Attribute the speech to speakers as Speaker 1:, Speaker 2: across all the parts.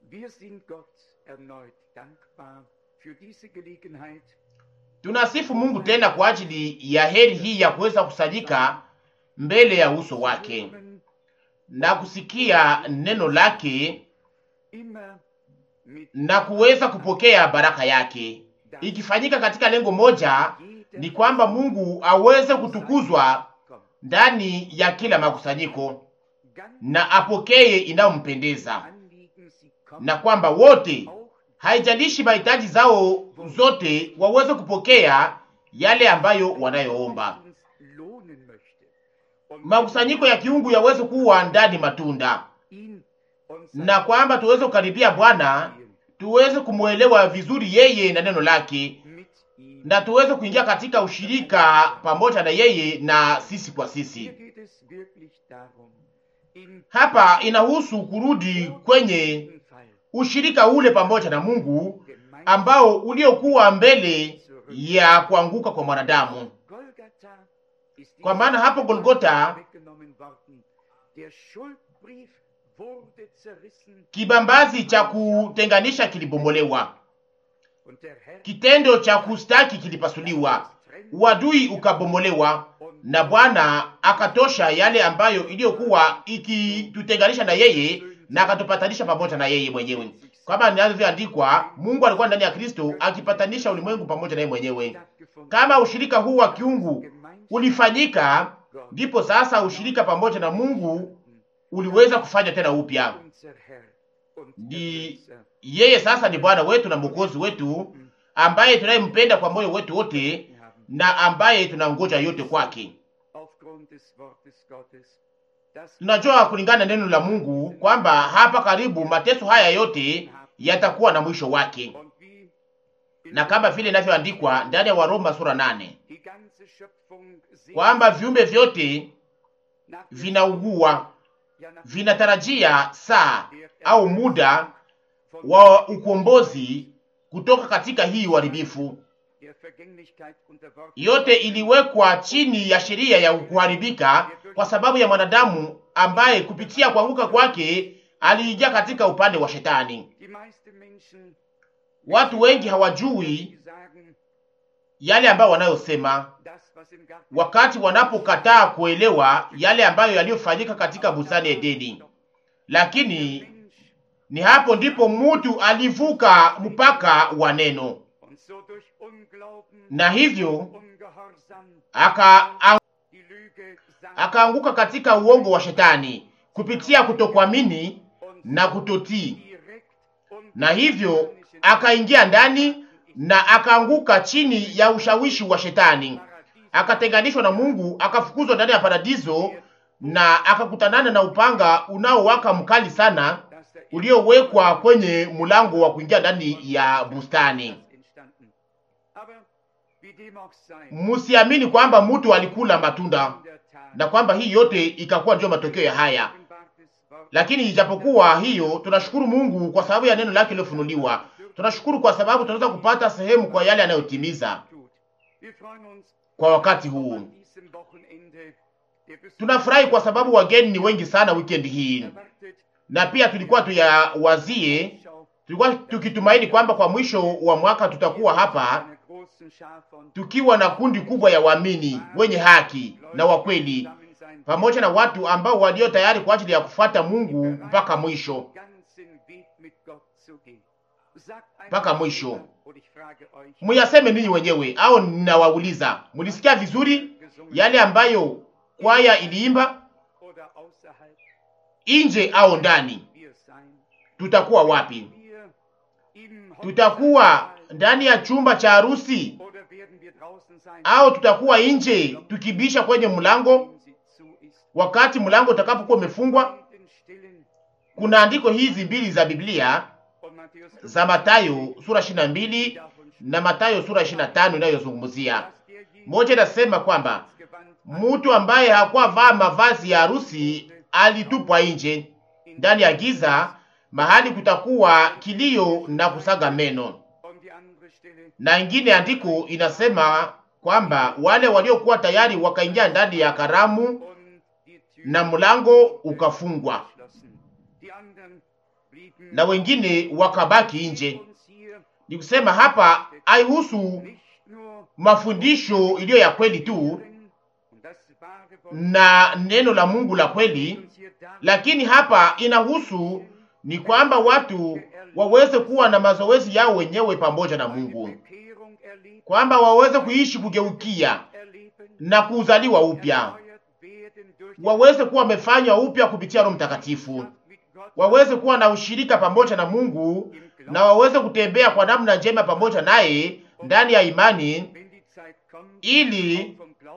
Speaker 1: Wir sind Gott erneut dankbar für diese Gelegenheit.
Speaker 2: Tunasifu Mungu tena kwa ajili ya heri hii ya kuweza kusanyika mbele ya uso wake
Speaker 1: Hören
Speaker 2: na kusikia neno lake
Speaker 1: immer mit
Speaker 2: na kuweza kupokea baraka yake, ikifanyika katika lengo moja, ni kwamba Mungu aweze kutukuzwa
Speaker 1: Kommt.
Speaker 2: ndani ya kila makusanyiko
Speaker 1: Ganz
Speaker 2: na apokee inayompendeza,
Speaker 1: Anliegen, sie kommen
Speaker 2: na kwamba wote,
Speaker 1: auch
Speaker 2: haijalishi mahitaji zao zote, waweze kupokea yale ambayo wanayoomba.
Speaker 1: uns lohnen möchte. Und
Speaker 2: Makusanyiko ya kiungu yaweze kuwa ndani matunda,
Speaker 1: ihn und
Speaker 2: na kwamba tuweze kukaribia Bwana, tuweze kumwelewa vizuri yeye na neno lake,
Speaker 1: mit ihm.
Speaker 2: na tuweze kuingia katika ushirika pamoja na yeye na sisi kwa
Speaker 1: Hier
Speaker 2: sisi.
Speaker 1: geht es wirklich darum, in
Speaker 2: Hapa inahusu kurudi kwenye
Speaker 1: diesem Fall
Speaker 2: ushirika ule pamoja na Mungu
Speaker 1: gemeinsam
Speaker 2: ambao uliokuwa mbele ya kuanguka kwa mwanadamu.
Speaker 1: Golgatha ist
Speaker 2: Kwa
Speaker 1: dieser
Speaker 2: maana hapo Golgotha
Speaker 1: weggenommen worden. Der Schuldbrief wurde zerrissen
Speaker 2: kibambazi cha kutenganisha kilibomolewa,
Speaker 1: und der Herr
Speaker 2: kitendo cha kustaki kilipasuliwa, uadui ukabomolewa, na Bwana akatosha yale ambayo iliyokuwa ikitutenganisha na yeye na akatupatanisha pamoja na yeye mwenyewe, kama inavyoandikwa, Mungu alikuwa ndani ya Kristo akipatanisha ulimwengu pamoja na yeye mwenyewe.
Speaker 1: stattgefunden.
Speaker 2: Kama ushirika huu wa kiungu
Speaker 1: Gemeinschaft
Speaker 2: ulifanyika,
Speaker 1: Gott,
Speaker 2: ndipo sasa ushirika pamoja na Mungu uliweza kufanya tena upya.
Speaker 1: unser Herr und
Speaker 2: Ni
Speaker 1: Erlöser.
Speaker 2: yeye sasa ni Bwana wetu na Mwokozi wetu ambaye tunayempenda kwa moyo wetu wote
Speaker 1: haben
Speaker 2: na ambaye tunangoja yote kwake.
Speaker 1: aufgrund des Wortes Gottes, das
Speaker 2: Tunajua kulingana na neno la Mungu kwamba hapa karibu mateso haya yote yatakuwa na mwisho wake,
Speaker 1: und wie in
Speaker 2: na kama vile inavyoandikwa ndani ya Waroma sura nane
Speaker 1: die ganze Schöpfung sehnt
Speaker 2: kwamba viumbe vyote
Speaker 1: nach der
Speaker 2: vinaugua,
Speaker 1: ja, nach
Speaker 2: vinatarajia saa
Speaker 1: der
Speaker 2: au muda
Speaker 1: von
Speaker 2: wa ukombozi kutoka katika hii uharibifu.
Speaker 1: der Vergänglichkeit unterworfen
Speaker 2: Yote iliwekwa chini ya sheria ya kuharibika kwa sababu ya mwanadamu ambaye kupitia kuanguka kwake aliingia katika upande wa shetani.
Speaker 1: Die meisten Menschen,
Speaker 2: Watu wengi hawajui
Speaker 1: die sagen,
Speaker 2: yale ambayo wanayosema
Speaker 1: das, was im Garten
Speaker 2: wakati wanapokataa kuelewa yale ambayo yaliyofanyika katika bustani ya Edeni. Lakini
Speaker 1: Mensch
Speaker 2: ni hapo ndipo mtu alivuka mpaka wa neno,
Speaker 1: und so durch Unglauben,
Speaker 2: na hivyo
Speaker 1: Ungehorsam,
Speaker 2: aka
Speaker 1: die Lüge sang
Speaker 2: akaanguka katika uongo wa shetani kupitia kutokuamini
Speaker 1: und
Speaker 2: na kutotii,
Speaker 1: direkt und
Speaker 2: na hivyo akaingia ndani na akaanguka chini ya ushawishi wa shetani, akatenganishwa na Mungu, akafukuzwa ndani ya paradiso na akakutanana na upanga unaowaka mkali sana
Speaker 1: dass er
Speaker 2: uliowekwa kwenye mlango wa kuingia ndani ya bustani.
Speaker 1: entstanden. Aber wie dem auch sei,
Speaker 2: Msiamini kwamba mtu alikula matunda
Speaker 1: in der Tat,
Speaker 2: na kwamba hii yote ikakuwa ndio matokeo ya haya.
Speaker 1: offenbartes Wort
Speaker 2: Lakini ijapokuwa hiyo, tunashukuru Mungu kwa sababu ya neno lake lilofunuliwa. Tunashukuru kwa sababu tunaweza kupata sehemu kwa yale anayotimiza
Speaker 1: tut. Wir freuen uns
Speaker 2: kwa wakati huu.
Speaker 1: an diesem Wochenende der Besuch
Speaker 2: Tunafurahi kwa sababu wageni ni wengi sana weekend hii,
Speaker 1: erwartet,
Speaker 2: na pia tulikuwa tuyawazie,
Speaker 1: Schau
Speaker 2: tulikuwa tukitumaini kwamba kwa mwisho wa mwaka tutakuwa hapa
Speaker 1: einer großen Schar von
Speaker 2: tukiwa na kundi kubwa ya waamini wenye haki na wakweli,
Speaker 1: zusammen sein,
Speaker 2: pamoja na watu ambao walio tayari kwa ajili ya kufuata Mungu mpaka mwisho.
Speaker 1: ganzen Weg mit Gott zu gehen. Sagt
Speaker 2: Mpaka
Speaker 1: einmal
Speaker 2: mwisho.
Speaker 1: jemand, und ich frage euch,
Speaker 2: Muyaseme ninyi wenyewe au ninawauliza, mulisikia vizuri
Speaker 1: gesungen
Speaker 2: yale ambayo kwaya iliimba
Speaker 1: oder außerhalb
Speaker 2: nje au ndani?
Speaker 1: wir sein?
Speaker 2: Tutakuwa wapi?
Speaker 1: Wir im
Speaker 2: Tutakuwa
Speaker 1: Hochzeitssaal
Speaker 2: ndani ya chumba cha harusi
Speaker 1: oder werden wir draußen sein,
Speaker 2: au tutakuwa nje tukibisha kwenye mlango
Speaker 1: wenn sie zu ist?
Speaker 2: wakati mlango utakapokuwa umefungwa?
Speaker 1: Und den stillen
Speaker 2: Kuna andiko hizi mbili za Biblia
Speaker 1: und Matthäus
Speaker 2: za Mathayo sura 22
Speaker 1: davon
Speaker 2: na Mathayo sura 25 inayozungumzia
Speaker 1: dass derjenige
Speaker 2: moja, inasema kwamba
Speaker 1: das Gewand
Speaker 2: mtu ambaye hakuwa vaa mavazi ya harusi alitupwa nje ndani ya giza, mahali kutakuwa kilio na kusaga meno.
Speaker 1: und die andere Stelle
Speaker 2: Na ingine andiko inasema kwamba wale waliokuwa tayari wakaingia ndani ya karamu
Speaker 1: und die Tür
Speaker 2: na mlango ukafungwa.
Speaker 1: geschlossen. Die anderen
Speaker 2: na wengine wakabaki nje. Ni kusema hapa haihusu mafundisho iliyo ya kweli tu na neno la Mungu la kweli, lakini hapa inahusu ni kwamba watu waweze kuwa na mazoezi yao wenyewe pamoja na Mungu, kwamba waweze kuishi kugeukia na kuzaliwa upya, waweze kuwa wamefanywa upya kupitia Roho Mtakatifu, waweze kuwa na ushirika pamoja na Mungu na waweze kutembea kwa namna njema pamoja naye ndani ya imani, ili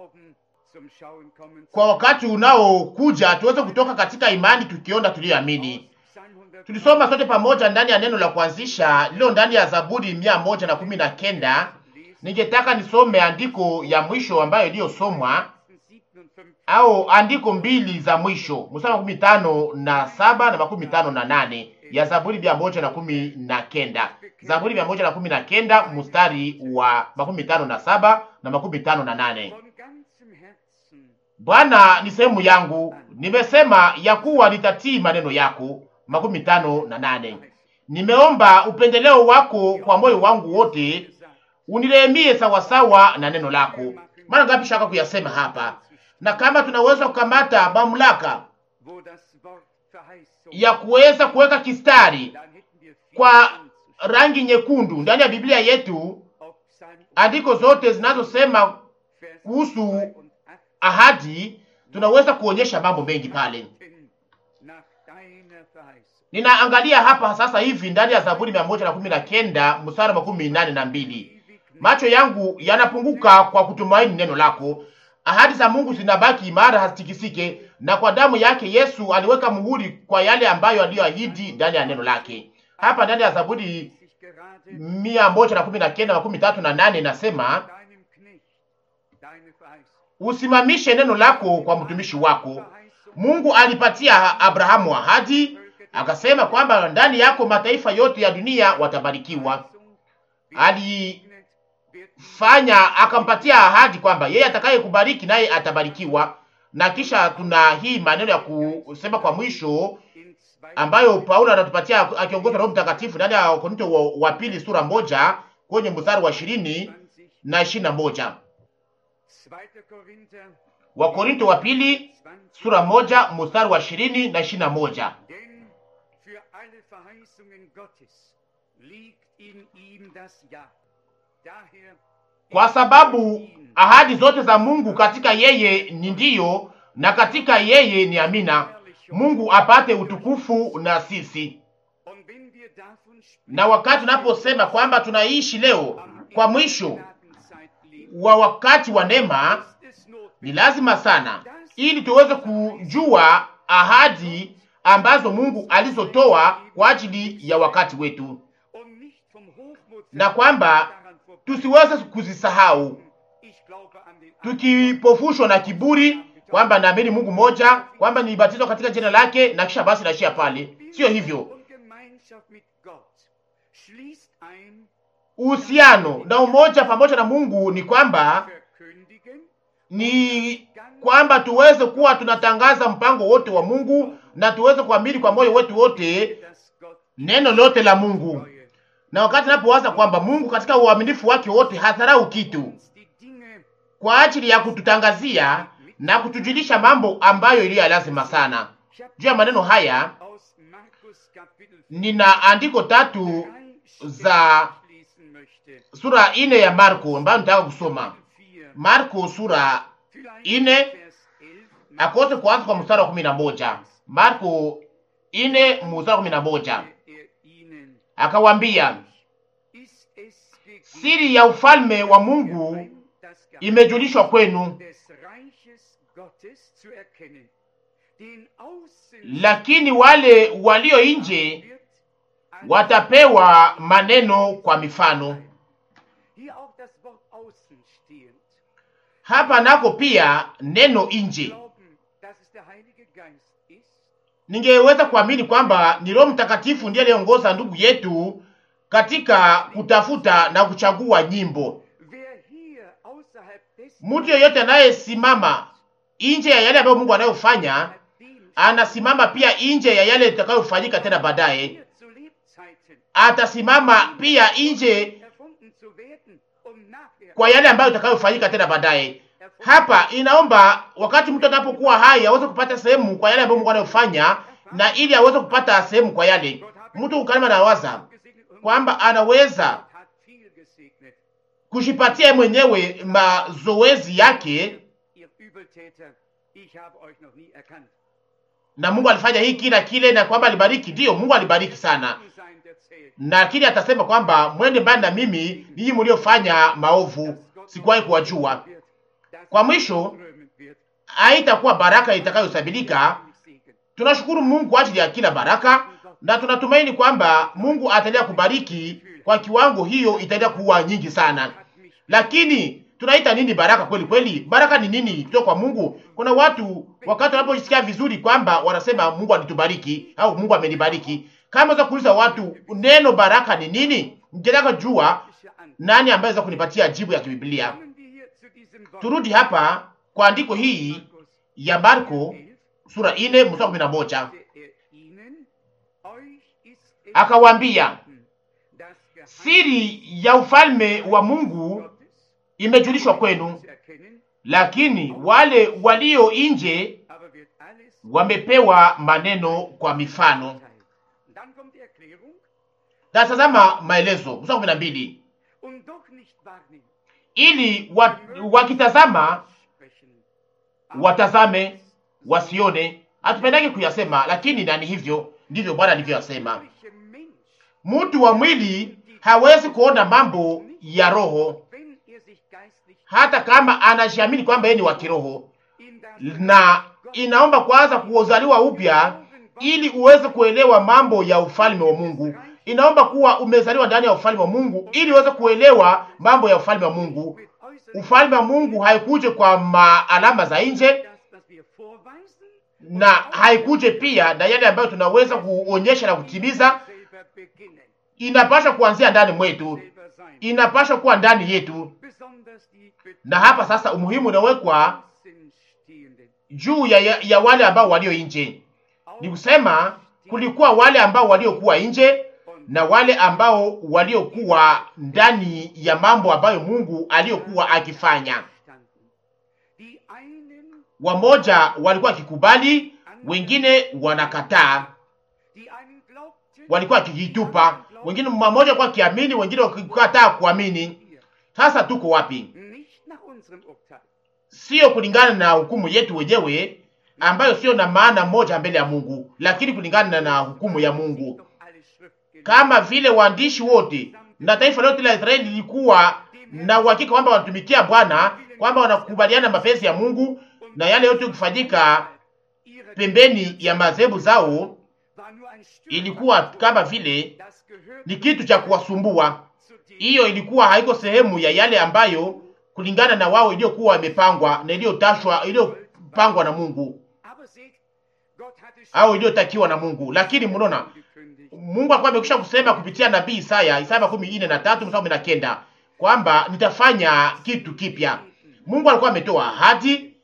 Speaker 2: kwa wakati unaokuja tuweze kutoka katika imani tukiona tuliyoamini. Tulisoma sote pamoja ndani ya neno la kuanzisha lilo ndani ya Zaburi mia moja na kumi na kenda. Ningetaka nisome andiko ya mwisho ambayo iliyosomwa au andiko mbili za mwisho mstari makumi tano na saba na makumi tano na nane ya Zaburi mia moja na kumi na kenda. Zaburi mia moja na kumi na kenda mstari wa makumi tano na saba na makumi tano na nane. Bwana ni sehemu yangu, nimesema ya kuwa nitatii maneno yako. makumi tano na nane. Nimeomba upendeleo wako kwa moyo wangu wote, unirehemie sawasawa na neno lako. Mara ngapi shaka kuyasema hapa, na kama tunaweza kukamata mamlaka ya kuweza kuweka kistari kwa rangi nyekundu ndani ya Biblia yetu, andiko zote zinazosema kuhusu ahadi, tunaweza kuonyesha mambo mengi pale. Ninaangalia hapa sasa hivi ndani ya Zaburi mia moja na kumi na kenda mstari makumi nane na mbili macho yangu yanapunguka kwa kutumaini neno lako. Ahadi za Mungu zinabaki imara, hazitikisike, na kwa damu yake Yesu aliweka muhuri kwa yale ambayo aliyoahidi ndani ya neno lake. Hapa ndani ya Zaburi mia moja na kumi na kenda makumi tatu na nane nasema, usimamishe neno lako kwa mtumishi wako. Mungu alipatia Abrahamu ahadi akasema kwamba ndani yako mataifa yote ya dunia watabarikiwa. Alifanya akampatia ahadi kwamba yeye atakaye kubariki naye atabarikiwa. Na kisha tuna hii maneno ya kusema kwa mwisho ambayo Paulo anatupatia akiongozwa na Roho Mtakatifu ndani ya Wakorinto wa, wa pili sura moja kwenye mstari wa ishirini na ishirini na moja Wakorinto wa pili sura moja mstari wa ishirini na ishirini na moja kwa sababu ahadi zote za Mungu katika yeye ni ndiyo, na katika yeye ni amina, Mungu apate utukufu na sisi. Na wakati tunaposema kwamba tunaishi leo kwa mwisho wa wakati wa neema, ni lazima sana, ili tuweze kujua ahadi ambazo Mungu alizotoa kwa ajili ya wakati wetu, na kwamba tusiweze kuzisahau tukipofushwa na kiburi kwamba naamini Mungu moja, kwamba nilibatizwa katika jina lake na kisha basi naishia pale. Sio hivyo. Uhusiano na umoja pamoja na Mungu ni kwamba ni kwamba tuweze kuwa tunatangaza mpango wote wa Mungu na tuweze kuamini kwa moyo wetu wote neno lote la Mungu. Na wakati napowaza kwamba Mungu katika uaminifu wake wote hadharau kitu kwa ajili ya kututangazia na kutujulisha mambo ambayo iliyo lazima sana. Juu ya maneno haya nina andiko tatu za sura ine ya Marko ambayo nitaka kusoma. Marko sura ine akose kuanza kwa mstari wa kumi na moja. Marko ine mstari wa kumi na moja akawambia, siri ya ufalme wa Mungu imejulishwa kwenu, lakini wale walio nje watapewa maneno kwa mifano. Hapa nako pia neno nje, ningeweza kuamini kwamba ni Roho Mtakatifu ndiye aliongoza ndugu yetu katika kutafuta na kuchagua nyimbo. Mtu yeyote anayesimama nje ya yale ambayo Mungu anayofanya anasimama pia nje ya yale itakayofanyika tena baadaye.
Speaker 1: Zeiten
Speaker 2: atasimama pia nje
Speaker 1: erfunden zu werden, um nachher
Speaker 2: kwa yale ambayo itakayofanyika tena baadaye. Hapa inaomba wakati mtu anapokuwa hai aweze kupata sehemu kwa yale ambayo Mungu anayofanya, na ili aweze kupata sehemu kwa yale mtu ukalima na waza
Speaker 1: gesegnet und
Speaker 2: kwamba anaweza
Speaker 1: Gott hat viel gesegnet.
Speaker 2: kujipatia yeye mwenyewe mazoezi yake,
Speaker 1: Ihr Übeltäter, ich habe euch noch nie erkannt.
Speaker 2: na Mungu alifanya hii kila kile, na kwamba alibariki. Ndiyo, Mungu alibariki sana,
Speaker 1: Sein der zählt.
Speaker 2: lakini atasema kwamba mwende mbali na mimi, ninyi mliofanya maovu, sikuwahi kuwajua.
Speaker 1: Wird, dass
Speaker 2: Kwa mwisho
Speaker 1: strömen wird,
Speaker 2: haitakuwa baraka itakayosabilika.
Speaker 1: Segen.
Speaker 2: Tunashukuru Mungu kwa ajili ya kila baraka na tunatumaini kwamba Mungu ataendelea kubariki kwa kiwango hiyo, itaendelea kuwa nyingi sana.
Speaker 1: Hat mich
Speaker 2: Lakini tunaita nini baraka kweli kweli? Baraka ni nini kutoka kwa Mungu? Kuna watu wakati wanapojisikia vizuri kwamba wanasema Mungu alitubariki au Mungu amenibariki. Kama unaweza kuuliza watu neno baraka ni nini, ningetaka jua
Speaker 1: bisher an.
Speaker 2: nani ambaye anaweza kunipatia jibu ya kibiblia.
Speaker 1: Kommen wir hier zu diesem Wort.
Speaker 2: Turudi hapa kwa andiko hii
Speaker 1: Markus
Speaker 2: ya Marko
Speaker 1: 11,
Speaker 2: sura 4 mstari 11.
Speaker 1: sagte er ihnen, euch ist es
Speaker 2: Akawaambia,
Speaker 1: gegeben, das Geheimnis
Speaker 2: siri ya ufalme wa Mungu
Speaker 1: Gottes
Speaker 2: imejulishwa kwenu,
Speaker 1: zu erkennen,
Speaker 2: lakini wale walio nje
Speaker 1: aber wird alles
Speaker 2: wamepewa maneno kwa mifano.
Speaker 1: teilen. Dann kommt die Erklärung
Speaker 2: Na tazama maelezo mstari kumi na mbili
Speaker 1: und doch nicht wahrnehmen.
Speaker 2: ili wa, wakitazama
Speaker 1: Sprechen.
Speaker 2: watazame wasione. Hatupendake kuyasema, lakini nani hivyo ndivyo Bwana alivyoyasema.
Speaker 1: Welche Mensch,
Speaker 2: Mtu wa mwili hawezi kuona mambo ya roho,
Speaker 1: wenn er sich geistlich
Speaker 2: hata kama anajiamini kwamba yeye ni wa kiroho,
Speaker 1: in das
Speaker 2: na inaomba kwanza kuzaliwa upya ili uweze kuelewa mambo ya ufalme wa Mungu. Inaomba kuwa umezaliwa ndani ya ufalme wa Mungu ili uweze kuelewa mambo ya ufalme wa Mungu.
Speaker 1: mit äußeren
Speaker 2: Ufalme wa Mungu haikuje kwa maalama za nje
Speaker 1: das, was wir vorweisen,
Speaker 2: na haikuje pia na yale ambayo tunaweza kuonyesha na kutimiza.
Speaker 1: selber beginnen,
Speaker 2: Inapaswa kuanzia ndani mwetu,
Speaker 1: selber sein.
Speaker 2: inapaswa kuwa ndani yetu.
Speaker 1: Besonders die
Speaker 2: Na hapa sasa umuhimu unawekwa
Speaker 1: Außenstehenden.
Speaker 2: juu ya, ya, ya wale ambao walio nje. Ni kusema kulikuwa wale ambao waliokuwa nje na wale ambao waliokuwa ndani ya mambo ambayo Mungu aliyokuwa akifanya.
Speaker 1: standen. Die einen,
Speaker 2: Wamoja walikuwa wakikubali, wengine wanakataa,
Speaker 1: die einen glaubten,
Speaker 2: walikuwa wakijitupa, wengine mmoja alikuwa akiamini, wengine wakikataa kuamini.
Speaker 1: wir,
Speaker 2: Sasa tuko wapi?
Speaker 1: nicht nach unserem Urteil,
Speaker 2: Sio kulingana na hukumu yetu wenyewe ambayo sio na maana moja mbele ya Mungu, lakini kulingana na hukumu ya Mungu.
Speaker 1: doch alle Schriftgelehrten
Speaker 2: kama vile waandishi wote na taifa lote la Israeli lilikuwa na uhakika kwamba wanatumikia Bwana, kwamba wanakubaliana mapenzi ya Mungu na yale yote kufanyika
Speaker 1: ihrer
Speaker 2: pembeni ya madhehebu zao,
Speaker 1: war nur ein Stück,
Speaker 2: ilikuwa kama vile
Speaker 1: das gehört
Speaker 2: ni kitu cha kuwasumbua.
Speaker 1: zu dem,
Speaker 2: Hiyo ilikuwa haiko sehemu ya yale ambayo kulingana na wao iliyokuwa imepangwa na iliyotashwa iliyopangwa na Mungu
Speaker 1: aber seht, Gott hatte
Speaker 2: au iliyotakiwa na Mungu. Lakini mnaona
Speaker 1: angekündigt,
Speaker 2: Mungu alikuwa amekwisha kusema kupitia nabii Isaya, Isaya makumi ine na tatu mstari kumi na kenda kwamba nitafanya kitu kipya. Mungu alikuwa ametoa ahadi,
Speaker 1: die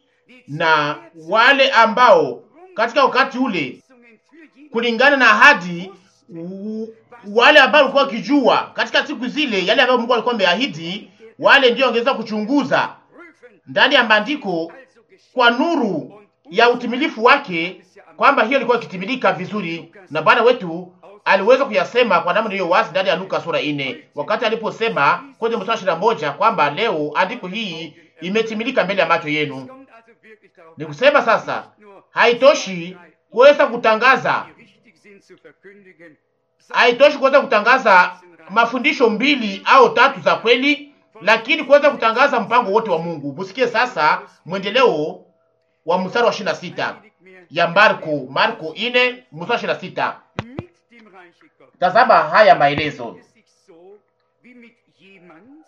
Speaker 2: na wale ambao katika wakati ule
Speaker 1: Verheißungen für jeden
Speaker 2: kulingana na ahadi, u- wale ambao walikuwa wakijua katika siku zile yale ambayo Mungu alikuwa ameahidi, wale ndio wangeweza kuchunguza
Speaker 1: prüfen,
Speaker 2: ndani ya maandiko
Speaker 1: also geschieht
Speaker 2: kwa nuru ya utimilifu wake kwamba hiyo ilikuwa ikitimilika vizuri, na Bwana wetu aliweza kuyasema kwa namna hiyo wazi ndani ya Luka sura ine, wakati aliposema kwenye mstari ishirini na moja kwamba leo andiko hii imetimilika mbele ya macho yenu.
Speaker 1: kommt also wirklich darauf
Speaker 2: Ni
Speaker 1: an,
Speaker 2: kusema sasa
Speaker 1: nur
Speaker 2: haitoshi kuweza kutangaza,
Speaker 1: die richtig sind zu verkündigen,
Speaker 2: haitoshi kuweza kutangaza mafundisho mbili au tatu za kweli, lakini kuweza kutangaza mpango wote wa Mungu. Musikie sasa mwendeleo wa mstari wa ishirini na sita
Speaker 1: nicht mehr
Speaker 2: ya Marko, Marko ine mstari ishirini na sita.
Speaker 1: mit dem Reiche Gottes.
Speaker 2: Tazama haya maelezo,
Speaker 1: Es sich so, wie mit jemand,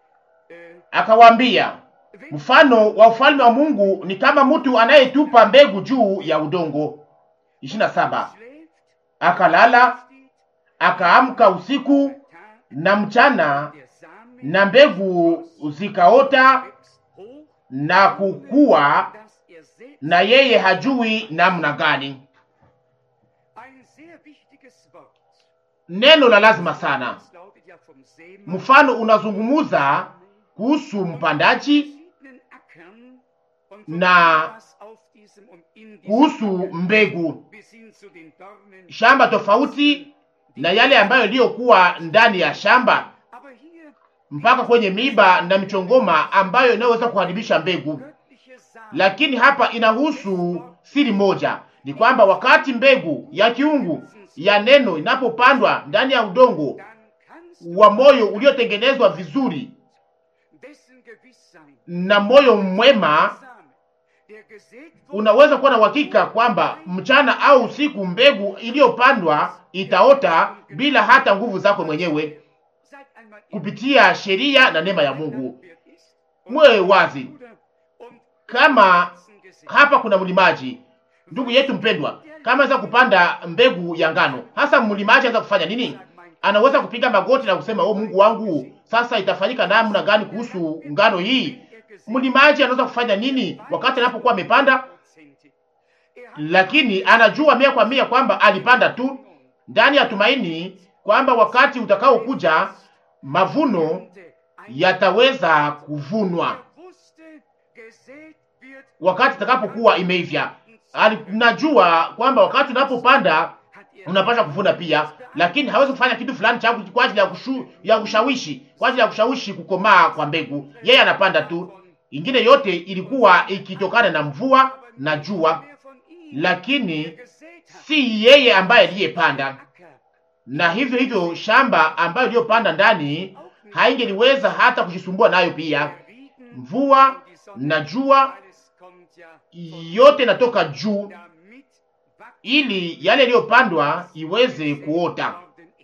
Speaker 1: äh,
Speaker 2: akawaambia
Speaker 1: wenn
Speaker 2: mfano wa ufalme wa Mungu ni kama mtu anayetupa mbegu juu ya udongo. ishirini na saba.
Speaker 1: schläft,
Speaker 2: Akalala
Speaker 1: steht
Speaker 2: akaamka usiku
Speaker 1: Tag,
Speaker 2: na mchana,
Speaker 1: der Samen
Speaker 2: na mbegu zikaota
Speaker 1: wächst hoch,
Speaker 2: na kukua,
Speaker 1: dass er selbst
Speaker 2: na yeye hajui namna gani.
Speaker 1: ein sehr wichtiges Wort.
Speaker 2: neno la lazima sana.
Speaker 1: Es lautet ja vom Seemann,
Speaker 2: Mfano unazungumuza kuhusu mpandaji
Speaker 1: verschiedenen Ackern und von
Speaker 2: na
Speaker 1: dem, was auf diesem und in diesem
Speaker 2: kuhusu
Speaker 1: Acker
Speaker 2: mbegu,
Speaker 1: bis hin zu den Dornen.
Speaker 2: shamba tofauti na yale ambayo yaliyokuwa ndani ya shamba
Speaker 1: Aber hier
Speaker 2: mpaka kwenye miba na michongoma ambayo inayoweza kuharibisha mbegu.
Speaker 1: göttliche Samen
Speaker 2: Lakini hapa inahusu siri moja, ni kwamba wakati mbegu ya kiungu ya neno inapopandwa ndani ya udongo
Speaker 1: dann kannst du
Speaker 2: wa moyo uliotengenezwa vizuri
Speaker 1: dessen gewiss sein.
Speaker 2: na moyo mwema,
Speaker 1: Same, der gesät wurde,
Speaker 2: unaweza kuwa na uhakika kwamba mchana au usiku mbegu iliyopandwa itaota bila hata nguvu zako mwenyewe,
Speaker 1: seid einmal
Speaker 2: kupitia sheria na neema ya Mungu.
Speaker 1: Landwirt ist
Speaker 2: Mwe wazi
Speaker 1: Bruder und
Speaker 2: kama
Speaker 1: Pflanzen gesät.
Speaker 2: hapa kuna mlimaji, ndugu yetu mpendwa, kama anaweza kupanda mbegu ya ngano, hasa mlimaji anaweza kufanya nini? Anaweza kupiga magoti na kusema oh, Mungu wangu, sasa itafanyika namna gani kuhusu ngano hii? Mlimaji anaweza kufanya nini wakati anapokuwa amepanda? Lakini anajua mia kwa mia kwamba alipanda tu ndani ya tumaini kwamba wakati utakaokuja mavuno yataweza kuvunwa wakati itakapokuwa imeivya. Anajua kwamba wakati unapopanda unapaswa kuvuna pia, lakini hawezi kufanya kitu fulani cha kwa ajili ya kushu, ya kushawishi kwa ajili ya kushawishi kukomaa kwa mbegu. Yeye anapanda tu, ingine yote ilikuwa ikitokana na mvua na jua, lakini si yeye ambaye aliyepanda. Na hivyo hivyo shamba ambayo iliyopanda ndani haingeliweza hata kujisumbua nayo pia. Mvua na jua yote inatoka juu ili yale yaliyopandwa iweze kuota.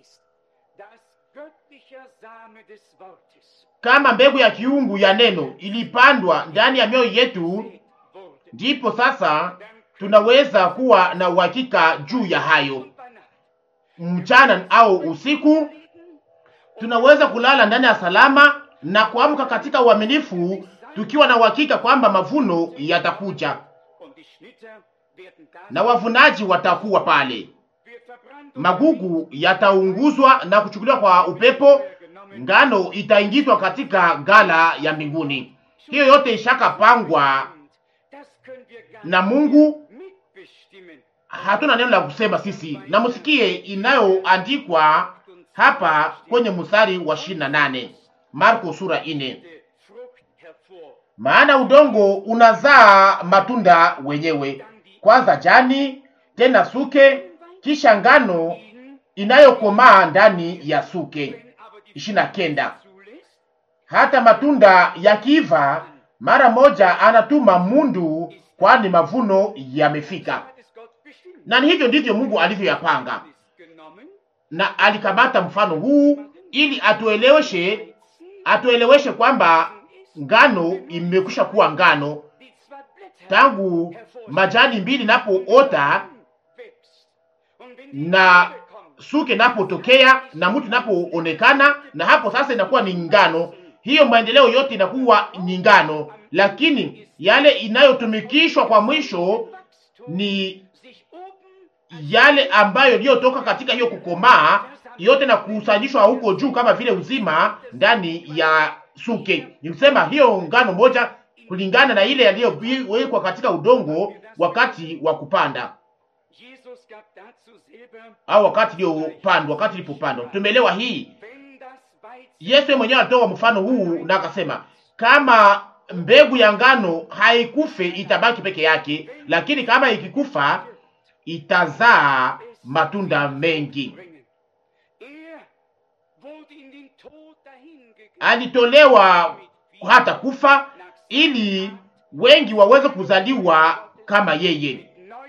Speaker 2: Kama mbegu ya kiungu ya neno ilipandwa ndani ya mioyo yetu, ndipo sasa tunaweza kuwa na uhakika juu ya hayo. Mchana au usiku, tunaweza kulala ndani ya salama na kuamka katika uaminifu, tukiwa na uhakika kwamba mavuno yatakuja na wavunaji watakuwa pale. Magugu yataunguzwa na kuchukuliwa kwa upepo, ngano itaingizwa katika gala ya mbinguni. Hiyo yote ishakapangwa na Mungu. Hatuna neno la kusema sisi, na musikie inayoandikwa hapa kwenye mstari wa ishirini na nane Marko sura ine, maana udongo unazaa matunda wenyewe, kwanza jani, tena suke, kisha ngano inayokomaa ndani ya suke. ishirini na kenda hata matunda yakiiva, mara moja anatuma mundu, kwani mavuno yamefika. Na ni hivyo ndivyo Mungu alivyoyapanga, na alikamata mfano huu ili atueleweshe, atueleweshe kwamba ngano imekwisha kuwa ngano tangu majani mbili napoota na suke napotokea na mtu napoonekana, na hapo sasa inakuwa ni ngano. Hiyo maendeleo yote inakuwa ni ngano, lakini yale inayotumikishwa kwa mwisho ni yale ambayo iliyotoka katika hiyo kukomaa yote na kukusanyishwa huko juu kama vile uzima ndani ya suke. Ni kusema hiyo ngano moja kulingana na ile yaliyowekwa katika udongo wakati wa kupanda au wakati iliyopandwa, wakati ilipopandwa. Tumeelewa hii. Yesu mwenyewe alitoa mfano huu na akasema, kama mbegu ya ngano haikufe itabaki peke yake, lakini kama ikikufa itazaa matunda mengi. Alitolewa hata kufa ili wengi waweze kuzaliwa kama yeye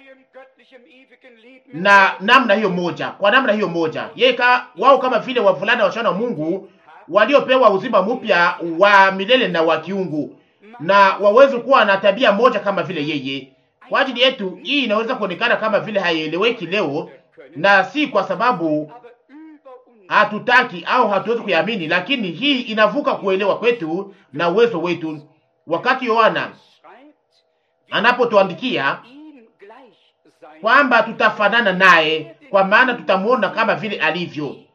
Speaker 2: na namna hiyo moja, kwa namna hiyo moja yeye ka, wao kama vile wavulana wasichana wa Mungu waliopewa uzima mpya wa milele na wa kiungu, na waweze kuwa na tabia moja kama vile yeye. Kwa ajili yetu hii inaweza kuonekana kama vile haieleweki leo, na si kwa sababu hatutaki au hatuwezi kuiamini, lakini hii inavuka kuelewa kwetu na uwezo wetu. Wakati Yohana anapotuandikia kwamba tutafanana naye, kwa maana tutamwona kama vile alivyo.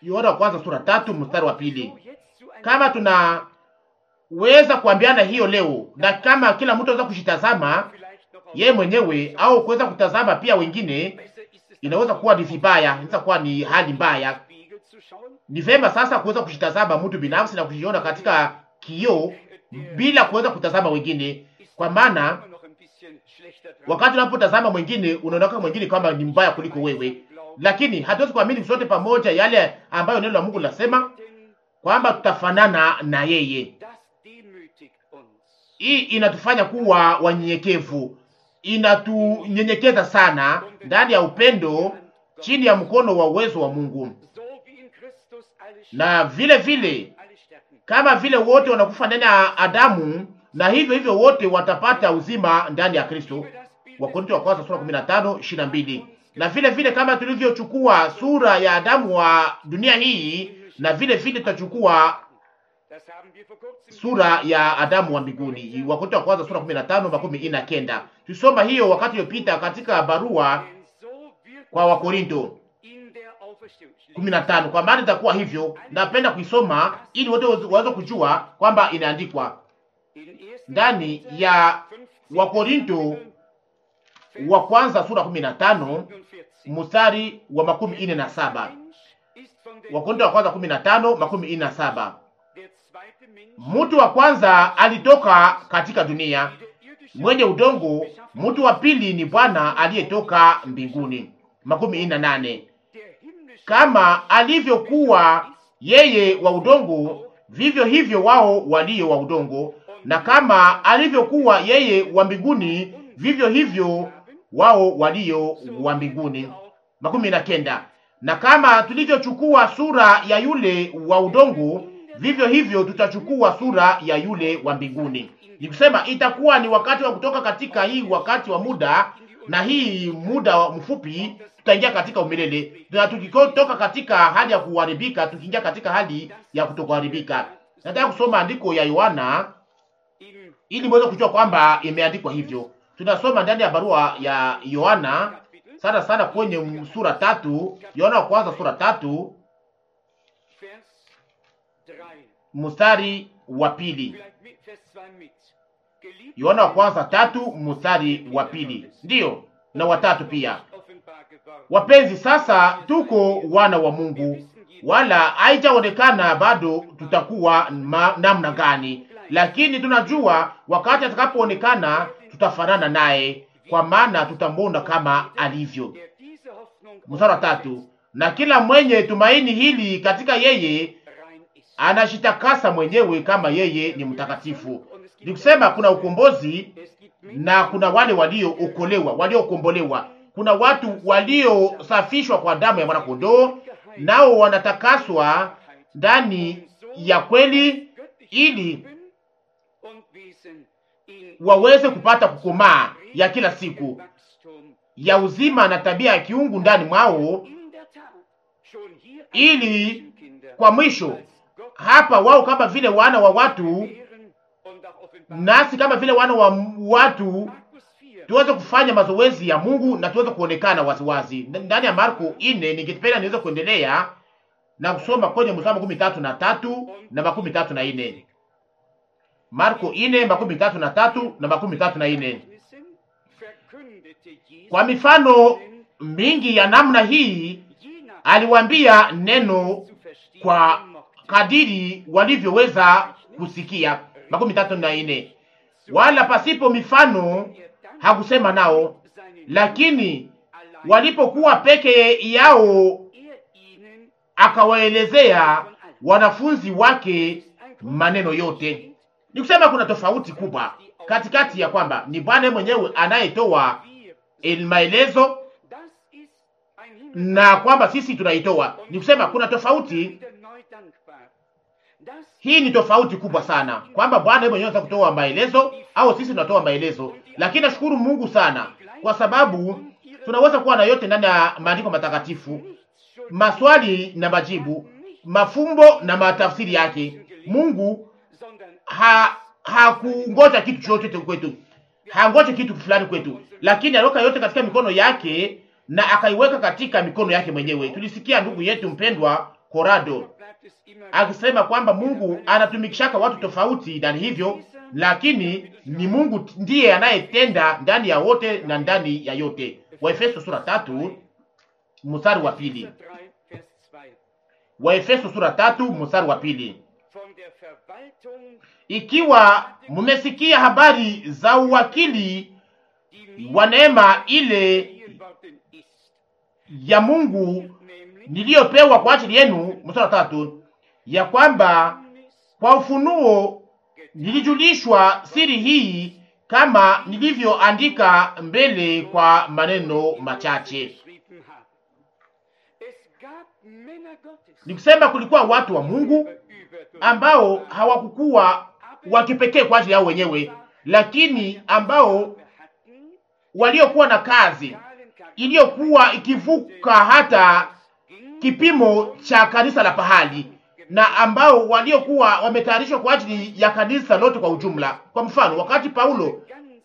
Speaker 2: Yohana wa kwanza sura tatu mstari wa pili. Kama tunaweza kuambiana hiyo leo, na kama kila mtu anaweza kushitazama yeye mwenyewe au kuweza kutazama pia wengine, inaweza kuwa ni vibaya, inaweza kuwa ni hali mbaya. Ni vema sasa kuweza kushitazama mtu binafsi na kujiona katika kioo bila kuweza kutazama wengine, kwa maana wakati unapotazama mwingine unaonekana mwingine kama ni mbaya kuliko wewe, lakini hatuwezi kuamini sote pamoja yale ambayo neno la Mungu linasema kwamba tutafanana na yeye. Hii inatufanya kuwa wanyenyekevu, inatunyenyekeza sana ndani ya upendo, chini ya mkono wa uwezo wa Mungu. Na vile vile kama vile wote wanakufa ndani ya Adamu, na hivyo hivyo wote watapata uzima ndani ya Kristo. Wakorintho wa kwanza sura 15 22. Na vile vile kama tulivyochukua sura ya Adamu wa dunia hii, na vile vile tutachukua sura ya Adamu wa mbinguni. Wakorintho wa kwanza sura 15 makumi ina kenda. Tusoma hiyo wakati uliopita katika barua kwa Wakorinto 15 kwa maana itakuwa hivyo. Napenda kuisoma ili wote waweze kujua kwamba inaandikwa ndani ya Wakorinto wa kwanza sura 15 mstari wa makumi ine na saba. Wakorinto wa kwanza 15 makumi ine na saba. Mtu wa kwanza alitoka katika dunia mwenye udongo, mtu wa pili ni Bwana aliyetoka mbinguni. makumi ine na nane. Kama alivyokuwa yeye wa udongo, vivyo hivyo wao walio wa udongo, na kama alivyokuwa yeye wa mbinguni, vivyo hivyo wao walio wa mbinguni. makumi na kenda. Na kama tulivyochukua sura ya yule wa udongo, vivyo hivyo tutachukua sura ya yule wa mbinguni. Ni kusema itakuwa ni wakati wa kutoka katika hii wakati wa muda na hii muda mfupi tutaingia katika umilele, na tukitoka katika hali ya kuharibika tukiingia katika hali ya kutokuharibika. Nataka kusoma andiko ya Yohana ili mweze kujua kwamba imeandikwa hivyo. Tunasoma ndani ya barua ya Yohana sana sana kwenye sura tatu, Yohana wa kwanza sura tatu mstari wa pili. Yohana wa kwanza tatu mstari wa pili, ndiyo na watatu pia. Wapenzi, sasa tuko wana wa Mungu, wala haijaonekana bado tutakuwa namna gani, lakini tunajua wakati atakapoonekana tutafanana naye, kwa maana tutamwona kama alivyo. Mstari wa tatu, na kila mwenye tumaini hili katika yeye anashitakasa mwenyewe kama yeye ni mtakatifu. Ni kusema kuna ukombozi na kuna wale waliookolewa, waliokombolewa. Kuna watu waliosafishwa kwa damu ya mwanakondoo, nao wanatakaswa ndani ya kweli, ili waweze kupata kukomaa ya kila siku ya uzima na tabia ya kiungu ndani mwao, ili kwa mwisho hapa wao kama vile wana wa watu nasi kama vile wana wa watu tuweze kufanya mazoezi ya Mungu na tuweze kuonekana waziwazi ndani ya Marko ine. Ningependa niweze kuendelea na kusoma kwenye mstari makumi tatu na tatu na makumi tatu na ine. Marko ine makumi tatu na tatu na makumi tatu na ine. Kwa mifano mingi ya namna hii aliwaambia neno kwa kadiri walivyoweza kusikia. makumi tatu na ine. Wala pasipo mifano hakusema nao, lakini walipokuwa peke yao akawaelezea wanafunzi wake maneno yote. Ni kusema kuna tofauti kubwa katikati ya kwamba ni Bwana mwenyewe anayetoa maelezo na kwamba sisi tunaitoa. Ni kusema kuna tofauti hii ni tofauti kubwa sana, kwamba Bwana mwenyewe anaweza kutoa maelezo au sisi tunatoa maelezo. Lakini nashukuru Mungu sana kwa sababu tunaweza kuwa na yote ndani ya maandiko matakatifu, maswali na majibu, mafumbo na matafsiri yake. Mungu ha hakungoja kitu chochote kwetu, hangoje kitu fulani kwetu, lakini aliweka yote katika mikono yake na akaiweka katika mikono yake mwenyewe. Tulisikia ndugu yetu mpendwa Corrado akisema kwamba Mungu anatumikishaka watu tofauti ndani hivyo, lakini ni Mungu ndiye anayetenda ndani ya wote na ndani ya yote. Waefeso sura tatu mstari wa pili. Waefeso sura tatu mstari wa pili. Ikiwa mmesikia habari za uwakili wa neema ile ya Mungu niliyopewa kwa ajili yenu, mstari wa tatu, ya kwamba kwa ufunuo nilijulishwa siri hii kama nilivyoandika mbele kwa maneno machache. Nikusema kulikuwa watu wa Mungu ambao hawakukuwa wa kipekee kwa ajili yao wenyewe, lakini ambao waliokuwa na kazi iliyokuwa ikivuka hata kipimo cha kanisa la pahali, na ambao waliokuwa wametayarishwa kwa ajili ya kanisa lote kwa ujumla. Kwa mfano, wakati Paulo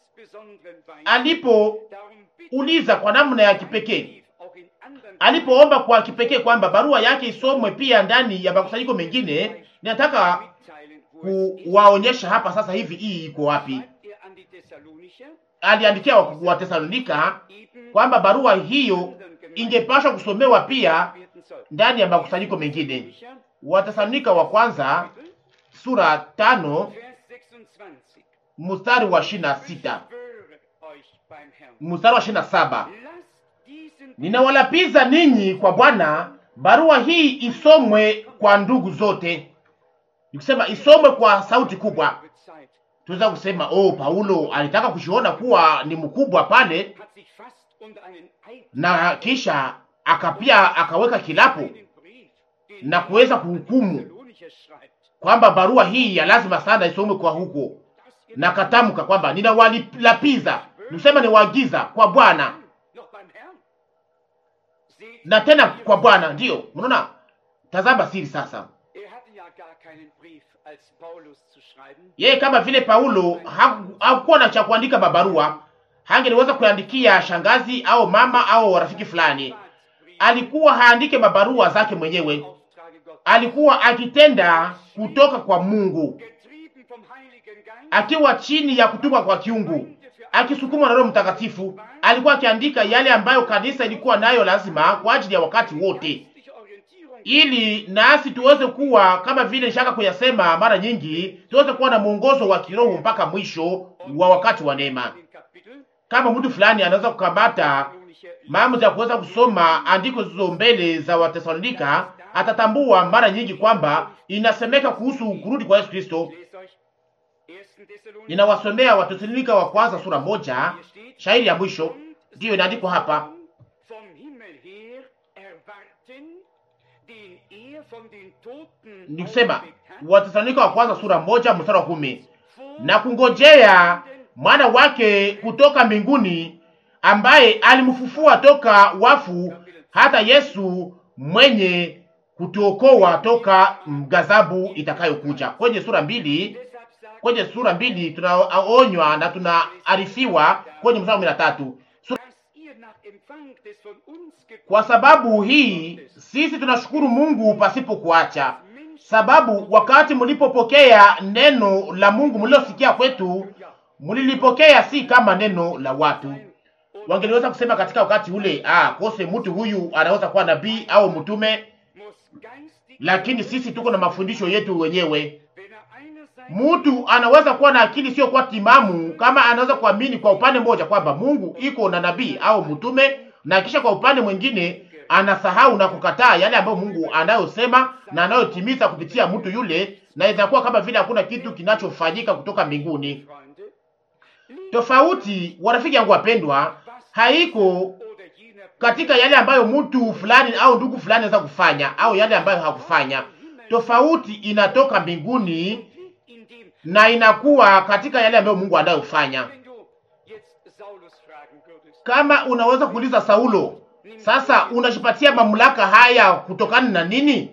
Speaker 2: alipouliza kwa namna ya kipekee, alipoomba kwa kipekee kwamba barua yake isomwe pia ndani ya makusanyiko mengine, ninataka kuwaonyesha hapa sasa hivi hii iko wapi. Aliandikia wa Tesalonika kwamba barua hiyo ingepaswa kusomewa pia ndani ya makusanyiko mengine. Watesalonika wa kwanza sura tano mstari wa ishirini na sita mstari wa ishirini na saba ninawalapiza ninyi kwa Bwana, barua hii isomwe kwa ndugu zote. Nikusema isomwe kwa sauti kubwa. Tunaweza kusema oh, Paulo alitaka kujiona kuwa ni mkubwa pale, na kisha akapia akaweka kilapo na kuweza kuhukumu kwamba barua hii ya lazima sana isomwe kwa huko, na katamka kwamba ninawalapiza, nisema niwaagiza kwa Bwana na tena kwa Bwana. Ndiyo, mnaona, tazama siri sasa. Yeye kama vile Paulo hakuwa na cha kuandika mabarua, hangeliweza kuandikia shangazi au mama au rafiki fulani. Alikuwa haandike mabarua zake mwenyewe, alikuwa akitenda kutoka kwa Mungu, akiwa chini ya kutumwa kwa kiungu, akisukumwa na Roho Mtakatifu. Alikuwa akiandika yale ambayo kanisa ilikuwa nayo lazima kwa ajili ya wakati wote, ili nasi tuweze kuwa kama vile nishaka kuyasema mara nyingi, tuweze kuwa na mwongozo wa kiroho mpaka mwisho wa wakati wa neema. Kama mtu fulani anaweza kukamata maamuzi ya kuweza kusoma andiko zizo mbele za Watesalonika, atatambua mara nyingi kwamba inasemeka kuhusu kurudi kwa Yesu Kristo. Ninawasomea Watesalonika wa kwanza sura moja shairi ya mwisho, ndiyo inaandikwa hapa nikusema Watesalonika wa kwanza sura moja mstari wa kumi na kungojea mwana wake kutoka mbinguni ambaye alimfufua toka wafu, hata Yesu mwenye kutuokoa toka ghadhabu itakayokuja. Kwenye sura mbili, kwenye sura mbili tunaonywa na tunaarifiwa kwenye mstari wa kumi na tatu kwa sababu hii sisi tunashukuru Mungu pasipo kuacha, sababu wakati mlipopokea neno la Mungu mlilosikia kwetu, mlilipokea si kama neno la watu. Wangeliweza kusema katika wakati ule, ah, kose mtu huyu anaweza kuwa nabii au mtume, lakini sisi tuko na mafundisho yetu wenyewe. Mtu anaweza kuwa na akili sio kwa timamu kama anaweza kuamini kwa upande mmoja kwamba Mungu iko na nabii au mtume na kisha kwa upande mwingine anasahau na kukataa yale ambayo Mungu anayosema na anayotimiza kupitia mtu yule, na itakuwa kama vile hakuna kitu kinachofanyika kutoka mbinguni. Tofauti, warafiki yangu wapendwa, haiko katika yale ambayo mtu fulani au ndugu fulani anaweza kufanya au yale ambayo hakufanya. Tofauti inatoka mbinguni na inakuwa katika yale ambayo Mungu anayofanya. Kama unaweza kuuliza Saulo, sasa unajipatia mamlaka haya kutokana na nini?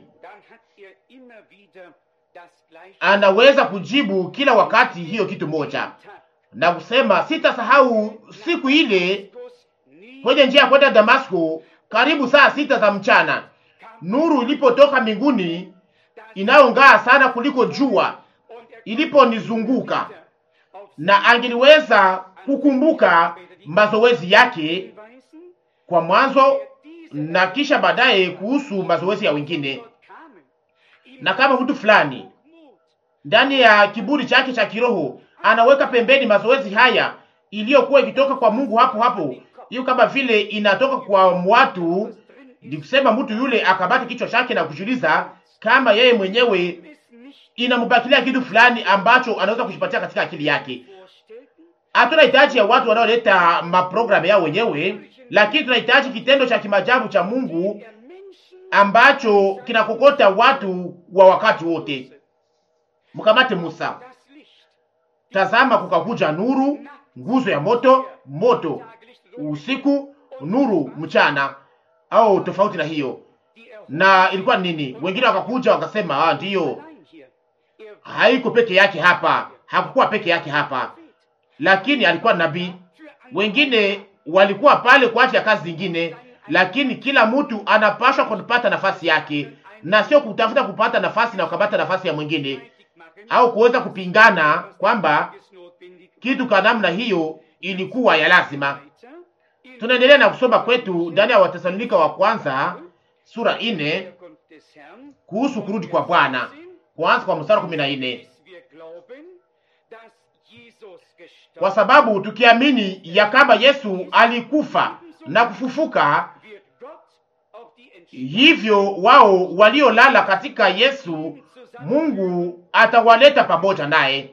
Speaker 2: Anaweza kujibu kila wakati hiyo kitu moja na kusema, sitasahau siku ile kwenye njia ya kwenda Damasko, karibu saa sita za mchana, nuru ilipotoka mbinguni inayong'aa sana kuliko jua iliponizunguka, na angeliweza kukumbuka mazoezi yake kwa mwanzo na kisha baadaye kuhusu mazoezi ya wengine, na kama mtu fulani ndani ya kiburi chake cha kiroho anaweka pembeni mazoezi haya iliyokuwa ikitoka kwa Mungu hapo hapo, hiyo kama vile inatoka kwa watu, ni kusema mtu yule akabati kichwa chake na kujiuliza kama yeye mwenyewe inambakilia kitu fulani ambacho anaweza kujipatia katika akili yake. Hatuna hitaji ya watu wanaoleta maprogramu yao wenyewe, lakini tunahitaji kitendo cha kimajabu cha Mungu ambacho kinakokota watu wa wakati wote. Mkamate Musa, tazama, kukakuja nuru, nguzo ya moto, moto usiku, nuru mchana, au tofauti na hiyo. Na ilikuwa nini? Wengine wakakuja wakasema, ah, ndiyo, haiko peke yake hapa, hakukuwa peke yake hapa, lakini alikuwa nabii. Wengine walikuwa pale kwa ajili ya kazi zingine, lakini kila mtu anapaswa kupata nafasi yake, na sio kutafuta kupata nafasi na kukamata nafasi ya mwingine au kuweza kupingana kwamba kitu kwa namna hiyo ilikuwa ya lazima. Tunaendelea na kusoma kwetu ndani ya Watesalonika wa kwanza sura ine kuhusu kurudi kwa Bwana, kuanza kwa mstari kumi na nne kwa sababu tukiamini ya kama Yesu alikufa na kufufuka, hivyo wao waliolala katika Yesu Mungu atawaleta pamoja naye,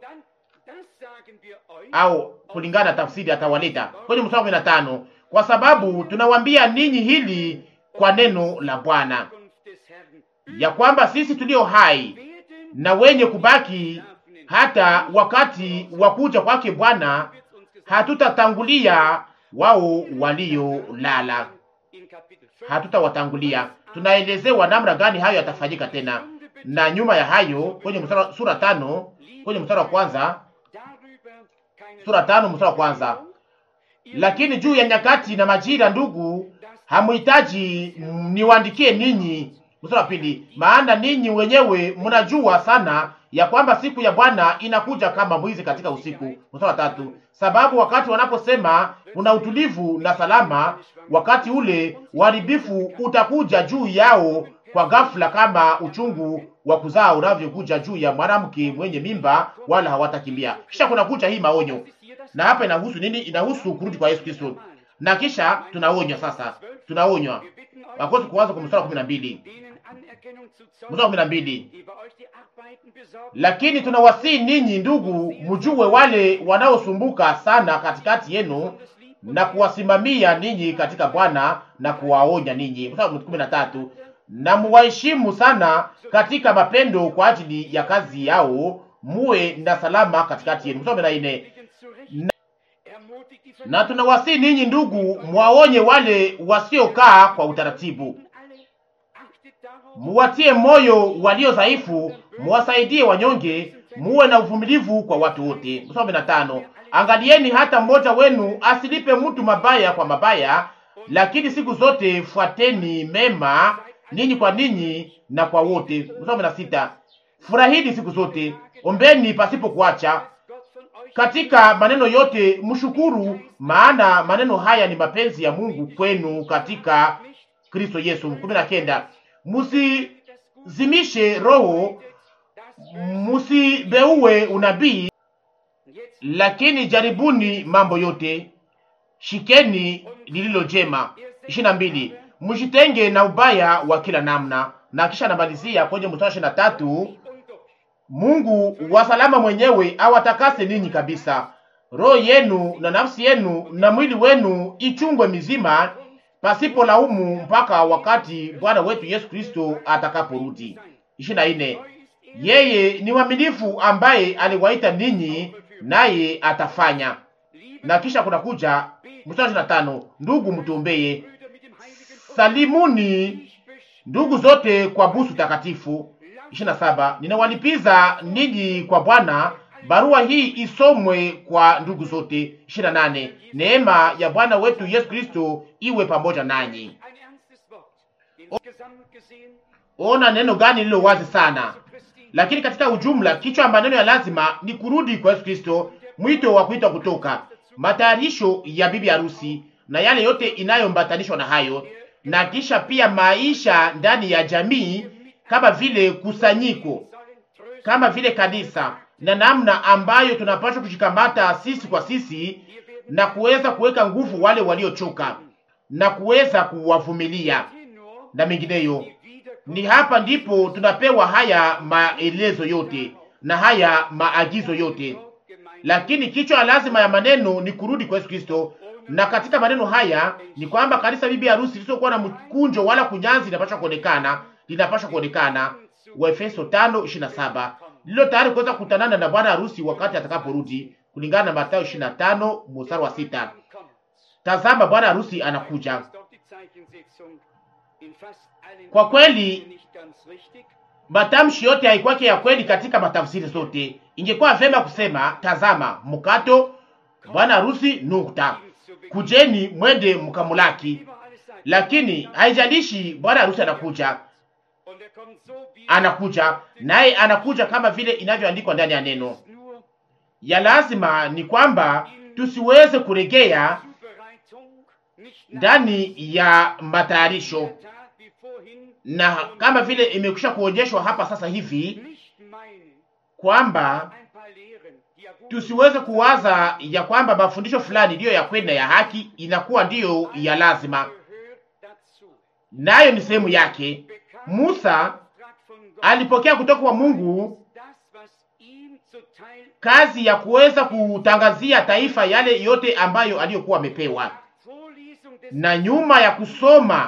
Speaker 2: au kulingana na tafsiri atawaleta kwenye mstari kumi na tano kwa sababu tunawambia ninyi hili kwa neno la Bwana, ya kwamba sisi tulio hai na wenye kubaki hata wakati wa kuja kwake Bwana hatutatangulia wao waliolala, hatutawatangulia. Tunaelezewa namna gani hayo yatafanyika tena na nyuma ya hayo kwenye mstari sura tano kwenye mstari wa kwanza sura tano mstari wa kwanza lakini juu ya nyakati na majira, ndugu, hamuhitaji niwaandikie ninyi. Mstari wa pili maana ninyi wenyewe mnajua sana ya kwamba siku ya Bwana inakuja kama mwizi katika usiku. Mstari wa tatu sababu wakati wanaposema kuna utulivu na salama, wakati ule uharibifu utakuja juu yao kwa ghafla kama uchungu wa kuzaa unavyokuja juu ya mwanamke mwenye mimba, wala hawatakimbia. Kisha kuna kuja hii maonyo, na hapa inahusu nini? Inahusu kurudi kwa Yesu Kristo, na kisha tunaonywa sasa, tunaonywa wakosi kuanza kwa mstari wa kumi na mbili mstari wa kumi na mbili lakini tunawasihi ninyi ndugu, mjue wale wanaosumbuka sana katikati yenu na kuwasimamia ninyi katika Bwana na kuwaonya ninyi. Mstari wa kumi na tatu na muwaheshimu sana katika mapendo kwa ajili ya kazi yao, muwe na salama katikati yenu. Mstari wa kumi na nne na, na tunawasihi ninyi ndugu, mwaonye wale wasiokaa kwa utaratibu, muwatie moyo walio dhaifu, muwasaidie wanyonge, muwe na uvumilivu kwa watu wote. Mstari wa kumi na tano angalieni hata mmoja wenu asilipe mtu mabaya kwa mabaya, lakini siku zote fuateni mema ninyi kwa ninyi na kwa wote. Mstari wa kumi na sita furahini siku zote, ombeni pasipo kuacha, katika maneno yote mshukuru, maana maneno haya ni mapenzi ya Mungu kwenu katika Kristo Yesu. kumi na kenda musizimishe roho, musibeuwe unabii, lakini jaribuni mambo yote, shikeni lililo jema. ishirini na mbili mjitenge na ubaya wa kila namna. Na kisha anamalizia kwenye mstari ishirini na tatu Mungu wa salama mwenyewe awatakase ninyi kabisa, roho yenu na nafsi yenu na mwili wenu ichungwe mizima pasipo laumu mpaka wakati Bwana wetu Yesu Kristo atakaporudi. ishirini na nne yeye ni mwaminifu ambaye aliwaita ninyi naye atafanya. Na kisha kunakuja mstari ishirini na tano ndugu, mtuombeye salimuni ndugu zote kwa busu takatifu. ishirini na saba ninawalipiza ninyi kwa Bwana. Barua hii isomwe kwa ndugu zote. ishirini na nane neema ya Bwana wetu Yesu Kristo iwe pamoja nanyi.
Speaker 1: Insgesamt gesehen,
Speaker 2: Ona neno gani lililo wazi sana,
Speaker 1: Jesu Christi,
Speaker 2: lakini katika ujumla, kichwa maneno ya lazima ni kurudi kwa Yesu Kristo, mwito wa kuitwa kutoka, matayarisho ya bibi harusi na yale yote inayombatanishwa na hayo, na kisha pia maisha ndani ya jamii kama vile kusanyiko,
Speaker 1: sollen trösten,
Speaker 2: kama vile kanisa, na namna ambayo tunapaswa kushikamata sisi kwa sisi
Speaker 1: wir werden
Speaker 2: na kuweza kuweka nguvu wale waliochoka na kuweza kuwavumilia
Speaker 1: hier nur
Speaker 2: na mengineyo.
Speaker 1: die Wiederkunft
Speaker 2: Ni hapa ndipo tunapewa haya maelezo yote na haya maagizo yote,
Speaker 1: Gemeinde
Speaker 2: lakini kichwa lazima ya maneno ni kurudi kwa Yesu Kristo. Na katika maneno haya ni kwamba kanisa bibi harusi lisiokuwa na mkunjo wala kunyanzi linapaswa kuonekana, linapaswa kuonekana, Waefeso 5:27, lilo tayari kuweza kukutanana na bwana harusi wakati atakaporudi, kulingana na Mathayo 25 mstari wa sita.
Speaker 1: kommt.
Speaker 2: Tazama, bwana harusi anakuja.
Speaker 1: Ist doch die Zeichensetzung in fast allen
Speaker 2: Kwa kweli
Speaker 1: nicht ganz richtig.
Speaker 2: matamshi yote haikwake ya kweli katika matafsiri zote. Ingekuwa vema kusema tazama, mkato bwana harusi nukta, kujeni mwende mkamulaki.
Speaker 1: Über alles Seiten.
Speaker 2: Lakini haijalishi bwana harusi anakuja,
Speaker 1: Und er kommt so wie
Speaker 2: anakuja naye anakuja kama vile inavyoandikwa ndani ya neno.
Speaker 1: nur
Speaker 2: Ya lazima ni kwamba tusiweze kuregea
Speaker 1: Zubereitung, nicht nach
Speaker 2: ndani ya matayarisho,
Speaker 1: der Tat wie vorhin,
Speaker 2: na kama vile imekwisha kuonyeshwa hapa sasa hivi
Speaker 1: nicht meinen,
Speaker 2: kwamba
Speaker 1: ein paar Lehren, die ja wohl
Speaker 2: tusiweze kuwaza ya kwamba mafundisho fulani ndiyo ya kweli na ya haki inakuwa ndiyo ya lazima,
Speaker 1: gehört dazu.
Speaker 2: nayo ni sehemu yake.
Speaker 1: Bekam
Speaker 2: Musa
Speaker 1: Auftrag von Gott,
Speaker 2: alipokea kutoka kwa Mungu
Speaker 1: das, was ihm zuteil
Speaker 2: kazi ya kuweza kutangazia taifa yale yote ambayo aliyokuwa amepewa,
Speaker 1: nach Vorlesung des
Speaker 2: na nyuma ya kusoma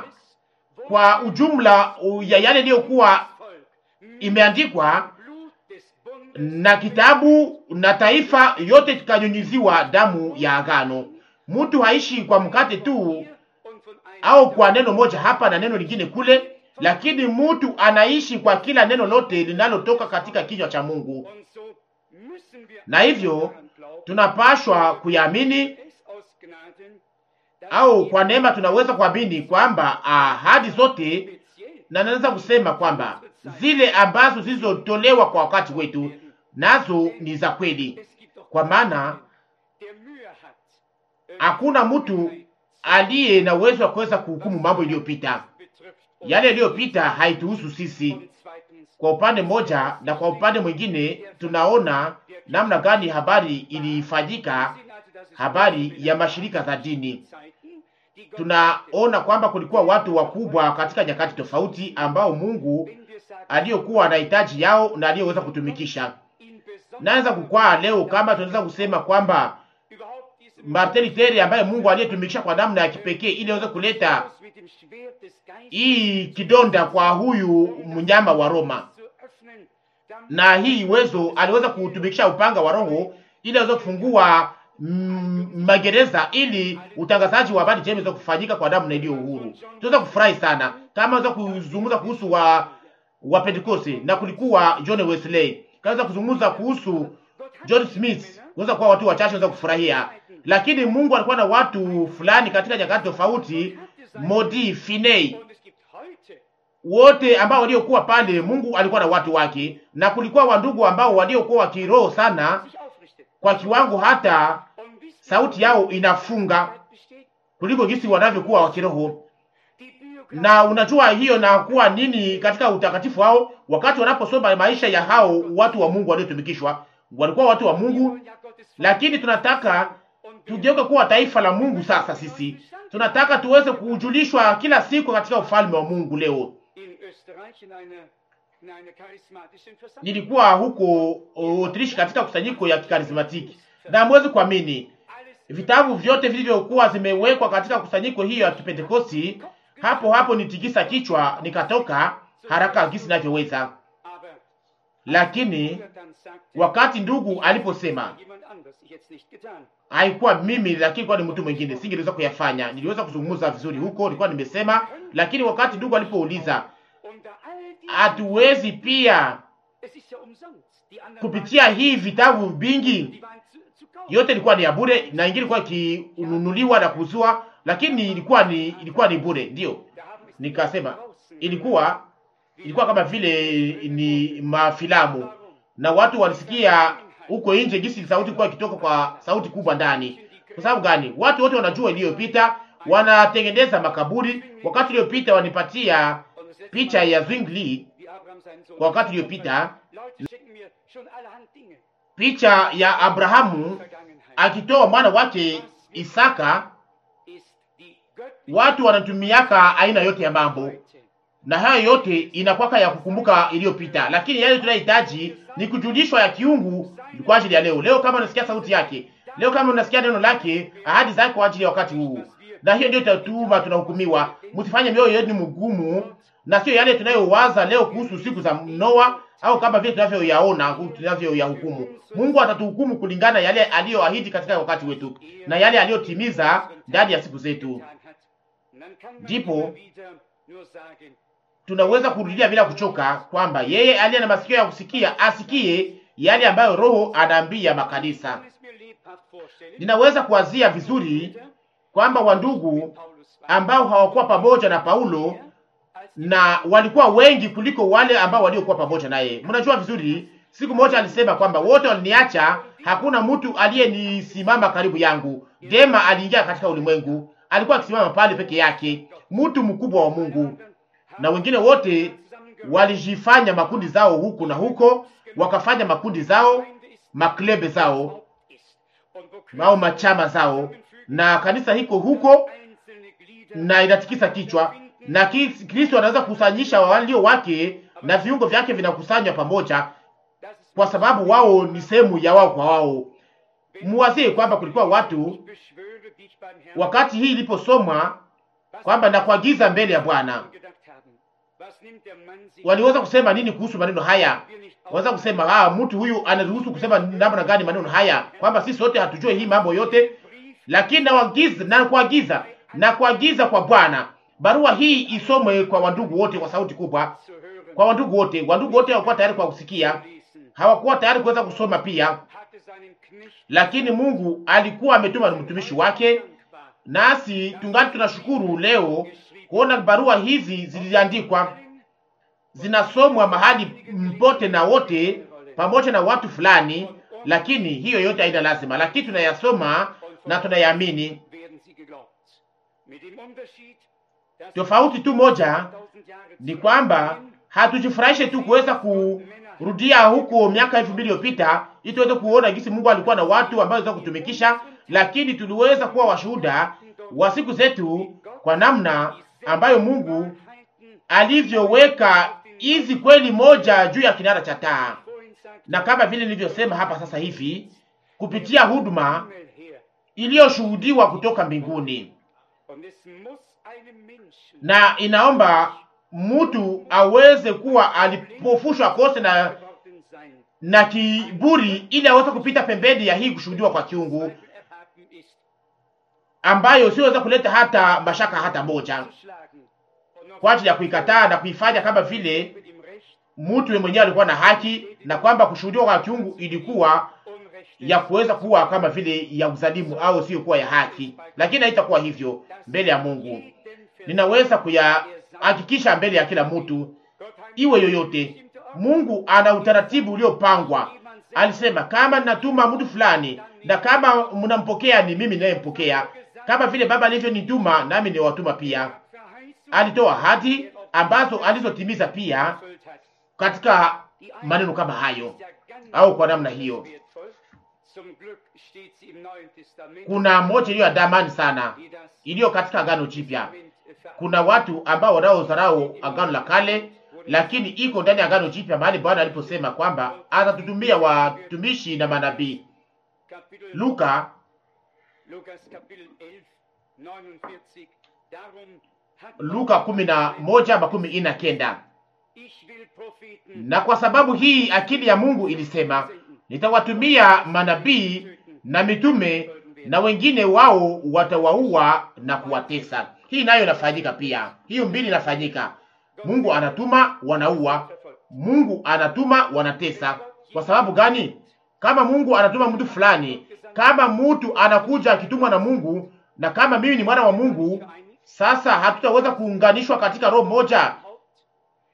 Speaker 2: kwa ujumla u- ya yale iliyokuwa
Speaker 1: Volk mit
Speaker 2: imeandikwa
Speaker 1: Blut des Bundes
Speaker 2: na kitabu na taifa yote tukanyunyiziwa damu ya agano. Mtu haishi kwa mkate tu
Speaker 1: hier und von einem
Speaker 2: au kwa neno moja hapa na neno lingine kule, lakini mtu anaishi kwa kila neno lote linalotoka katika kinywa cha Mungu,
Speaker 1: Und so müssen wir
Speaker 2: na hivyo
Speaker 1: daran glauben,
Speaker 2: tunapashwa kuyaamini
Speaker 1: es aus Gnaden, dass
Speaker 2: au kwa neema tunaweza kuamini kwamba ahadi zote,
Speaker 1: speziell
Speaker 2: na naweza kusema kwamba zile ambazo zilizotolewa kwa wakati wetu nazo ni za kweli,
Speaker 1: es gibt doch
Speaker 2: kwa maana
Speaker 1: der Mühe hat, äh,
Speaker 2: hakuna mtu aliye na uwezo wa kuweza kuhukumu mambo iliyopita.
Speaker 1: betrifft
Speaker 2: Yale yaliyopita haituhusu sisi
Speaker 1: und zweitens
Speaker 2: kwa upande mmoja, na kwa upande mwingine tunaona namna gani habari ilifanyika,
Speaker 1: sehen also, dass es
Speaker 2: habari ya mashirika za dini.
Speaker 1: Zeiten, die Gott
Speaker 2: Tunaona kwamba kulikuwa watu wakubwa katika nyakati tofauti ambao Mungu
Speaker 1: wenn wir sagen,
Speaker 2: aliyokuwa anahitaji yao na aliyoweza kutumikisha.
Speaker 1: ihn besonders
Speaker 2: Naweza kukwaa leo kama tunaweza kusema kwamba
Speaker 1: überhaupt diese
Speaker 2: Martin Luther ambaye Mungu aliyetumikisha kwa namna ya kipekee ili aweze kuleta
Speaker 1: Aus mit dem Schwert des Geistes
Speaker 2: hii kidonda kwa huyu mnyama wa Roma,
Speaker 1: zu öffnen, damit
Speaker 2: na hii uwezo aliweza kutumikisha upanga wa Roho ili aweze kufungua mm, magereza ili utangazaji wa habari njema iweze kufanyika kwa damu na iliyo uhuru. Tunaweza kufurahi sana kama aweza kuzungumza kuhusu wa wa Pentecoste na kulikuwa John Wesley, kaweza kuzungumza kuhusu
Speaker 1: Gott hat
Speaker 2: John Smith, unaweza kuwa watu wachache waweza kufurahia, lakini Mungu alikuwa na watu fulani katika nyakati tofauti, Modi, Finney,
Speaker 1: und es gibt heute
Speaker 2: wote ambao waliokuwa pale, Mungu alikuwa na watu wake, na kulikuwa wandugu ambao waliokuwa wa kiroho sana
Speaker 1: sich aufrichtet.
Speaker 2: kwa kiwango hata
Speaker 1: Und wisst ihr,
Speaker 2: sauti yao inafunga
Speaker 1: Wahrheit besteht?
Speaker 2: kuliko jinsi wanavyokuwa wa kiroho.
Speaker 1: Die Biografie
Speaker 2: Na unajua hiyo na kuwa nini katika utakatifu wao, wakati wanaposoma maisha ya hao watu wa Mungu waliotumikishwa, walikuwa watu wa Mungu,
Speaker 1: ja Gottes
Speaker 2: lakini tunataka
Speaker 1: und
Speaker 2: tugeuke kuwa taifa la Mungu. Sasa sisi tunataka tuweze kujulishwa kila siku katika ufalme wa Mungu. Leo
Speaker 1: in Österreich in einer, in einer charismatischen Versammlung.
Speaker 2: nilikuwa huko Autriche katika kusanyiko ya kikarismatiki, na mwezi kuamini
Speaker 1: Alles
Speaker 2: vitabu vyote vilivyokuwa zimewekwa katika kusanyiko hiyo ya Kipentekosti, hapo hapo nitikisa kichwa nikatoka haraka gisi navyoweza.
Speaker 1: aber
Speaker 2: Lakini
Speaker 1: er dann sagte,
Speaker 2: wakati ndugu aliposema
Speaker 1: jemand anders, ich hätte es nicht getan.
Speaker 2: haikuwa mimi, lakini kwa ni mtu mwingine, singeweza kuyafanya. Niliweza kuzungumza vizuri huko, nilikuwa nimesema, lakini wakati ndugu alipouliza
Speaker 1: Unter all die
Speaker 2: hatuwezi pia
Speaker 1: es ist ja umsonst. Die anderen
Speaker 2: kupitia hii vitabu
Speaker 1: waren,
Speaker 2: vingi,
Speaker 1: die waren zu, zu kaufen.
Speaker 2: yote ilikuwa ni ya bure na ingine ilikuwa ikinunuliwa na kuuzwa, lakini ilikuwa ni ilikuwa ni bure. Ndio
Speaker 1: Da haben es
Speaker 2: nikasema
Speaker 1: draußen
Speaker 2: ilikuwa ilikuwa kama vile ni mafilamu, na watu walisikia huko nje gisi sauti ilikuwa ikitoka kwa sauti kubwa ndani. Kwa sababu gani? Watu wote wanajua iliyopita, wanatengeneza makaburi. Wakati iliyopita wanipatia picha ya Zwingli kwa wakati iliyopita, picha ya Abrahamu akitoa mwana wake Isaka. Watu wanatumiaka aina yote ya mambo, na hayo yote inakwaka ya kukumbuka iliyopita, lakini yale tunayohitaji ni kujulishwa ya kiungu kwa ajili ya leo. Leo kama unasikia sauti yake, leo kama unasikia neno lake, ahadi zake kwa ajili ya wakati huu, na hiyo ndio itatuma tunahukumiwa. Msifanye mioyo yenu mgumu, na sio yale tunayowaza leo kuhusu siku za Noa au kama vile tunavyoyaona tunavyoyahukumu. Mungu atatuhukumu kulingana yale aliyoahidi katika wakati wetu na yale aliyotimiza ndani ya siku zetu. Ndipo tunaweza kurudia bila kuchoka kwamba yeye aliye na masikio ya kusikia asikie yale ambayo Roho anaambia makanisa. Ninaweza kuwazia vizuri kwamba wandugu ambao hawakuwa pamoja na Paulo na walikuwa wengi kuliko wale ambao waliokuwa pamoja naye. Mnajua vizuri, siku moja alisema kwamba wote waliniacha, hakuna mtu aliyenisimama karibu yangu. Dema aliingia katika ulimwengu, alikuwa akisimama pale peke yake, mtu mkubwa wa Mungu, na wengine wote walijifanya makundi zao huku na huko, wakafanya makundi zao, maklebe zao au machama zao, na kanisa hiko huko na inatikisa kichwa na Kristo anaweza kukusanyisha walio wake na viungo vyake vinakusanywa pamoja, kwa sababu wao ni sehemu ya wao kwa wao. Muwazie kwamba kulikuwa watu wakati hii iliposomwa kwamba nakuagiza mbele ya Bwana, waliweza kusema nini kuhusu maneno haya? Waweza kusema ah, mtu huyu anaruhusu kusema namna gani maneno haya, kwamba sisi sote hatujue hii mambo yote, lakini nawagiza na kuagiza na kuagiza kwa Bwana barua hii isomwe kwa wandugu wote kwa sauti kubwa, kwa wandugu wote. Wandugu wote hawakuwa tayari kwa kusikia, hawakuwa tayari kuweza kusoma pia, lakini Mungu alikuwa ametuma mtumishi wake, nasi tungali tunashukuru leo kuona barua hizi ziliandikwa, zinasomwa mahali mpote na wote pamoja na watu fulani, lakini hiyo yote haina lazima, lakini tunayasoma na tunayaamini. Tofauti tu moja ni kwamba hatujifurahishe tu kuweza kurudia huko miaka elfu mbili iliyopita ili tuweze kuona jinsi Mungu alikuwa na watu ambao waweza kutumikisha, lakini tuliweza kuwa washuhuda wa siku zetu kwa namna ambayo Mungu alivyoweka hizi kweli moja juu ya kinara cha taa, na kama vile nilivyosema hapa sasa hivi, kupitia huduma iliyoshuhudiwa kutoka mbinguni na inaomba mtu aweze kuwa alipofushwa kose na na kiburi, ili aweze kupita pembeni ya hii kushuhudiwa kwa kiungu ambayo siweza kuleta hata mashaka hata moja, kwa ajili ya kuikataa na kuifanya kama vile mtu mwenyewe alikuwa na haki, na kwamba kushuhudiwa kwa kiungu ilikuwa ya kuweza kuwa kama vile ya uzalimu au sio kuwa ya haki, lakini haitakuwa hivyo mbele ya Mungu. Ninaweza kuyahakikisha mbele ya kila mtu, iwe yoyote. Mungu ana utaratibu uliopangwa. Alisema kama ninatuma mtu fulani, na kama mnampokea ni mimi ninayempokea, kama vile Baba alivyonituma nami niwatuma pia. Alitoa ahadi ambazo alizotimiza pia katika maneno kama hayo au kwa namna hiyo. Kuna moja iliyo ya damani sana iliyo katika Agano Jipya. Kuna watu ambao wanaodharau Agano la Kale, lakini iko ndani ya Agano Jipya mahali Bwana aliposema kwamba atatutumia watumishi na manabii. Luka Luka kumi na moja makumi ine na kenda. Na kwa sababu hii akili ya Mungu ilisema, nitawatumia manabii na mitume na wengine wao watawaua na kuwatesa. Hii nayo inafanyika pia, hiyo mbili inafanyika. Mungu anatuma wanaua, Mungu anatuma wanatesa. Kwa sababu gani? Kama Mungu anatuma mtu fulani, kama mtu anakuja akitumwa na Mungu, na kama mimi ni mwana wa Mungu, sasa hatutaweza kuunganishwa katika roho moja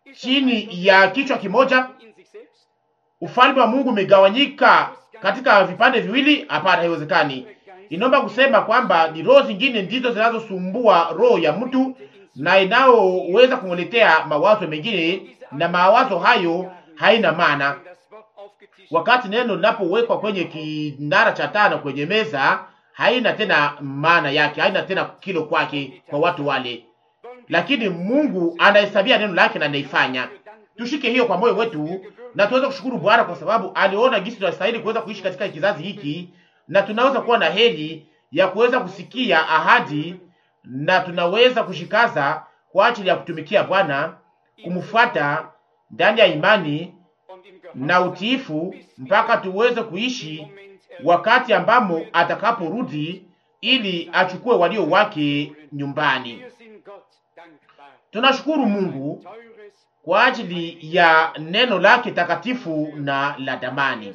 Speaker 2: chini ya kichwa kimoja? Ufalme wa Mungu umegawanyika katika vipande viwili? Hapana, haiwezekani. Inaomba kusema kwamba ni roho zingine ndizo zinazosumbua roho ya mtu na inayoweza kumletea mawazo mengine, na mawazo hayo haina maana. Wakati neno linapowekwa kwenye kinara cha tano kwenye meza, haina tena maana yake, haina tena kilo kwake kwa watu wale, lakini Mungu anahesabia neno lake na anaifanya. Tushike hiyo kwa moyo wetu na tuweze kushukuru Bwana kwa sababu aliona jinsi tunastahili kuweza kuishi katika kizazi hiki, na tunaweza kuwa na heri ya kuweza kusikia ahadi, na tunaweza kushikaza kwa ajili ya kutumikia Bwana, kumfuata ndani ya imani na utiifu mpaka tuweze kuishi wakati ambamo atakaporudi ili achukue walio wake nyumbani. Tunashukuru Mungu kwa ajili ya neno lake takatifu na la damani.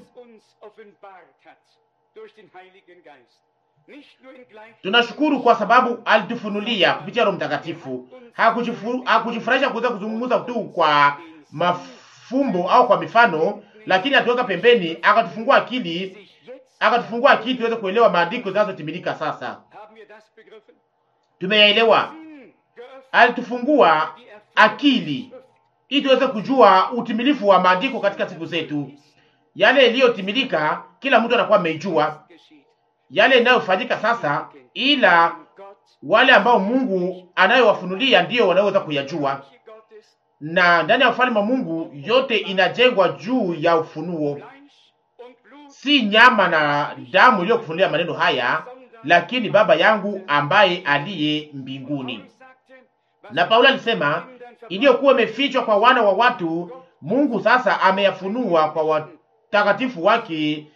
Speaker 2: Tunashukuru kwa sababu alitufunulia kupitia Roho Mtakatifu. Hakujifurahisha kuweza kuzungumza tu kwa mafumbo au kwa mifano, lakini atuweka pembeni, akatufungua akili, akatufungua akili tuweze kuelewa maandiko zinazotimilika sasa. Tumeyaelewa, alitufungua akili ili tuweze kujua utimilifu wa maandiko katika siku zetu. Yale yaliyotimilika kila mtu anakuwa ameijua, yale inayofanyika sasa, ila wale ambao Mungu anayowafunulia ndiyo wanaweza kuyajua. Na ndani ya ufalme wa Mungu yote inajengwa juu ya ufunuo, si nyama na damu iliyokufunulia maneno haya, lakini Baba yangu ambaye aliye mbinguni. Na Paulo alisema iliyokuwa imefichwa kwa wana wa watu, Mungu sasa ameyafunua kwa watakatifu wake,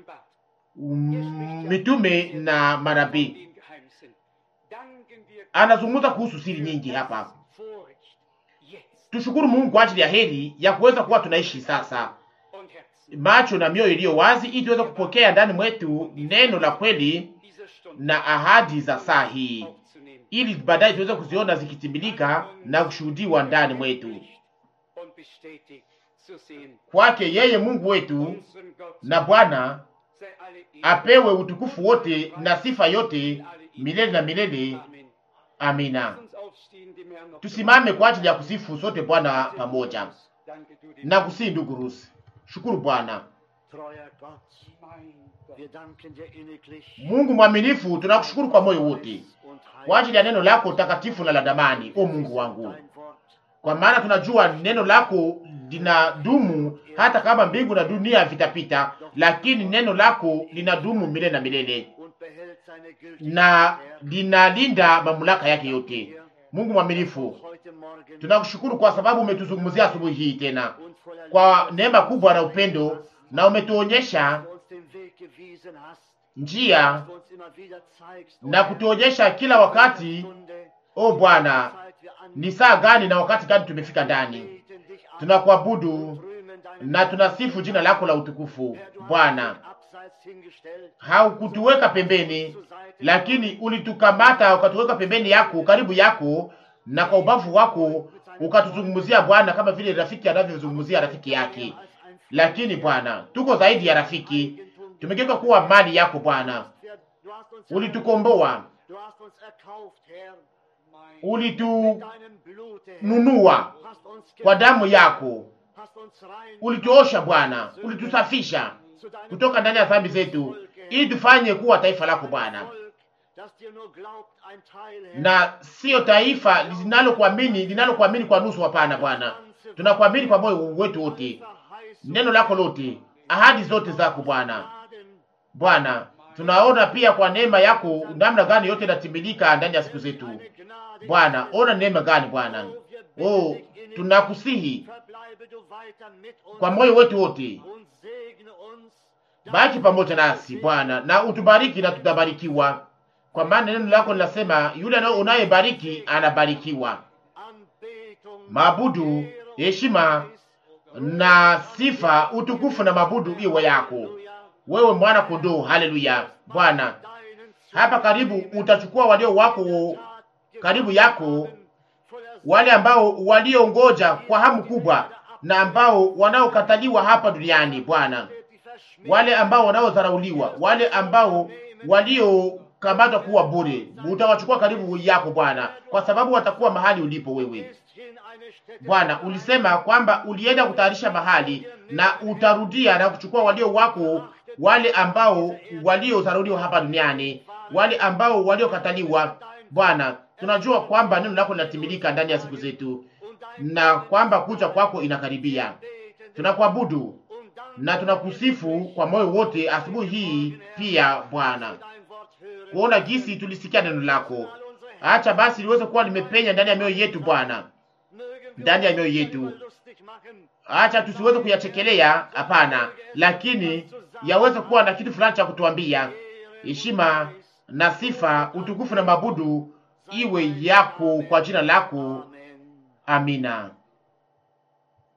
Speaker 2: um, mitume na manabii. Anazungumza kuhusu siri nyingi hapa. Tushukuru Mungu kwa ajili ya heri ya kuweza kuwa tunaishi sasa macho na mioyo iliyo wazi, ili tuweze kupokea ndani mwetu neno la kweli na ahadi za saa hii ili baadaye tuweze kuziona zikitimilika na kushuhudiwa ndani mwetu. Kwake yeye Mungu wetu na Bwana apewe utukufu wote na sifa yote milele na milele. Amina. Tusimame kwa ajili ya kusifu sote Bwana pamoja na kusii. Ndugu Rusi, shukuru Bwana Mungu mwaminifu, tunakushukuru kwa moyo wote kwa ajili ya neno lako takatifu na la damani, o Mungu wangu, kwa maana tunajua neno lako linadumu hata kama mbingu na dunia vitapita, lakini neno lako linadumu milele na milele na linalinda mamlaka yake yote. Mungu mwaminifu, tunakushukuru kwa sababu umetuzungumzia asubuhi hii tena kwa neema kubwa na upendo, na umetuonyesha njia na kutuonyesha kila wakati, o Bwana, ni saa gani na wakati gani tumefika ndani. Tunakuabudu na tunasifu jina lako la utukufu. Bwana, haukutuweka pembeni, lakini ulitukamata ukatuweka pembeni yako, karibu yako, na kwa ubavu wako ukatuzungumzia Bwana, kama vile rafiki anavyozungumzia rafiki yake. Lakini Bwana, tuko zaidi ya rafiki, tumegeuka kuwa mali yako Bwana. Ulitukomboa, ulitununua kwa damu yako, ulituosha Bwana, ulitusafisha kutoka ndani ya dhambi zetu, ili tufanye kuwa taifa lako Bwana, na siyo taifa linalokuamini linalokuamini kwa nusu. Hapana Bwana, tunakuamini kwa moyo wetu wote, neno lako lote, ahadi zote zako Bwana. Bwana, tunaona pia kwa neema yako namna gani yote inatimilika ndani ya siku zetu Bwana. Ona neema gani Bwana! Oh, tunakusihi kwa moyo wetu wote, baki pamoja nasi Bwana, na utubariki na tutabarikiwa, kwa maana neno lako linasema yule unayebariki anabarikiwa. Mabudu, heshima na sifa, utukufu na mabudu iwe yako wewe, mwana kondoo. Haleluya Bwana, hapa karibu utachukua walio wako karibu yako wale ambao waliongoja kwa hamu kubwa na ambao wanaokataliwa hapa duniani Bwana, wale ambao wanaodharauliwa, wale ambao waliokamatwa kuwa bure, utawachukua karibu yako Bwana, kwa sababu watakuwa mahali ulipo wewe Bwana. Ulisema kwamba ulienda kutayarisha mahali na utarudia na kuchukua walio wako, wale ambao waliodharauliwa hapa duniani, wale ambao waliokataliwa. Bwana, tunajua kwamba neno lako linatimilika ndani ya siku zetu na kwamba kuja kwako inakaribia. Tunakuabudu na tunakusifu kwa moyo wote asubuhi hii pia Bwana, kuona jinsi tulisikia neno lako. Acha basi liweze kuwa limepenya ndani ya mioyo yetu Bwana, ndani ya mioyo yetu. Acha tusiweze kuyachekelea, hapana, lakini yaweze kuwa na kitu fulani cha kutuambia. Heshima na sifa, utukufu na mabudu iwe yako kwa jina lako. Amina.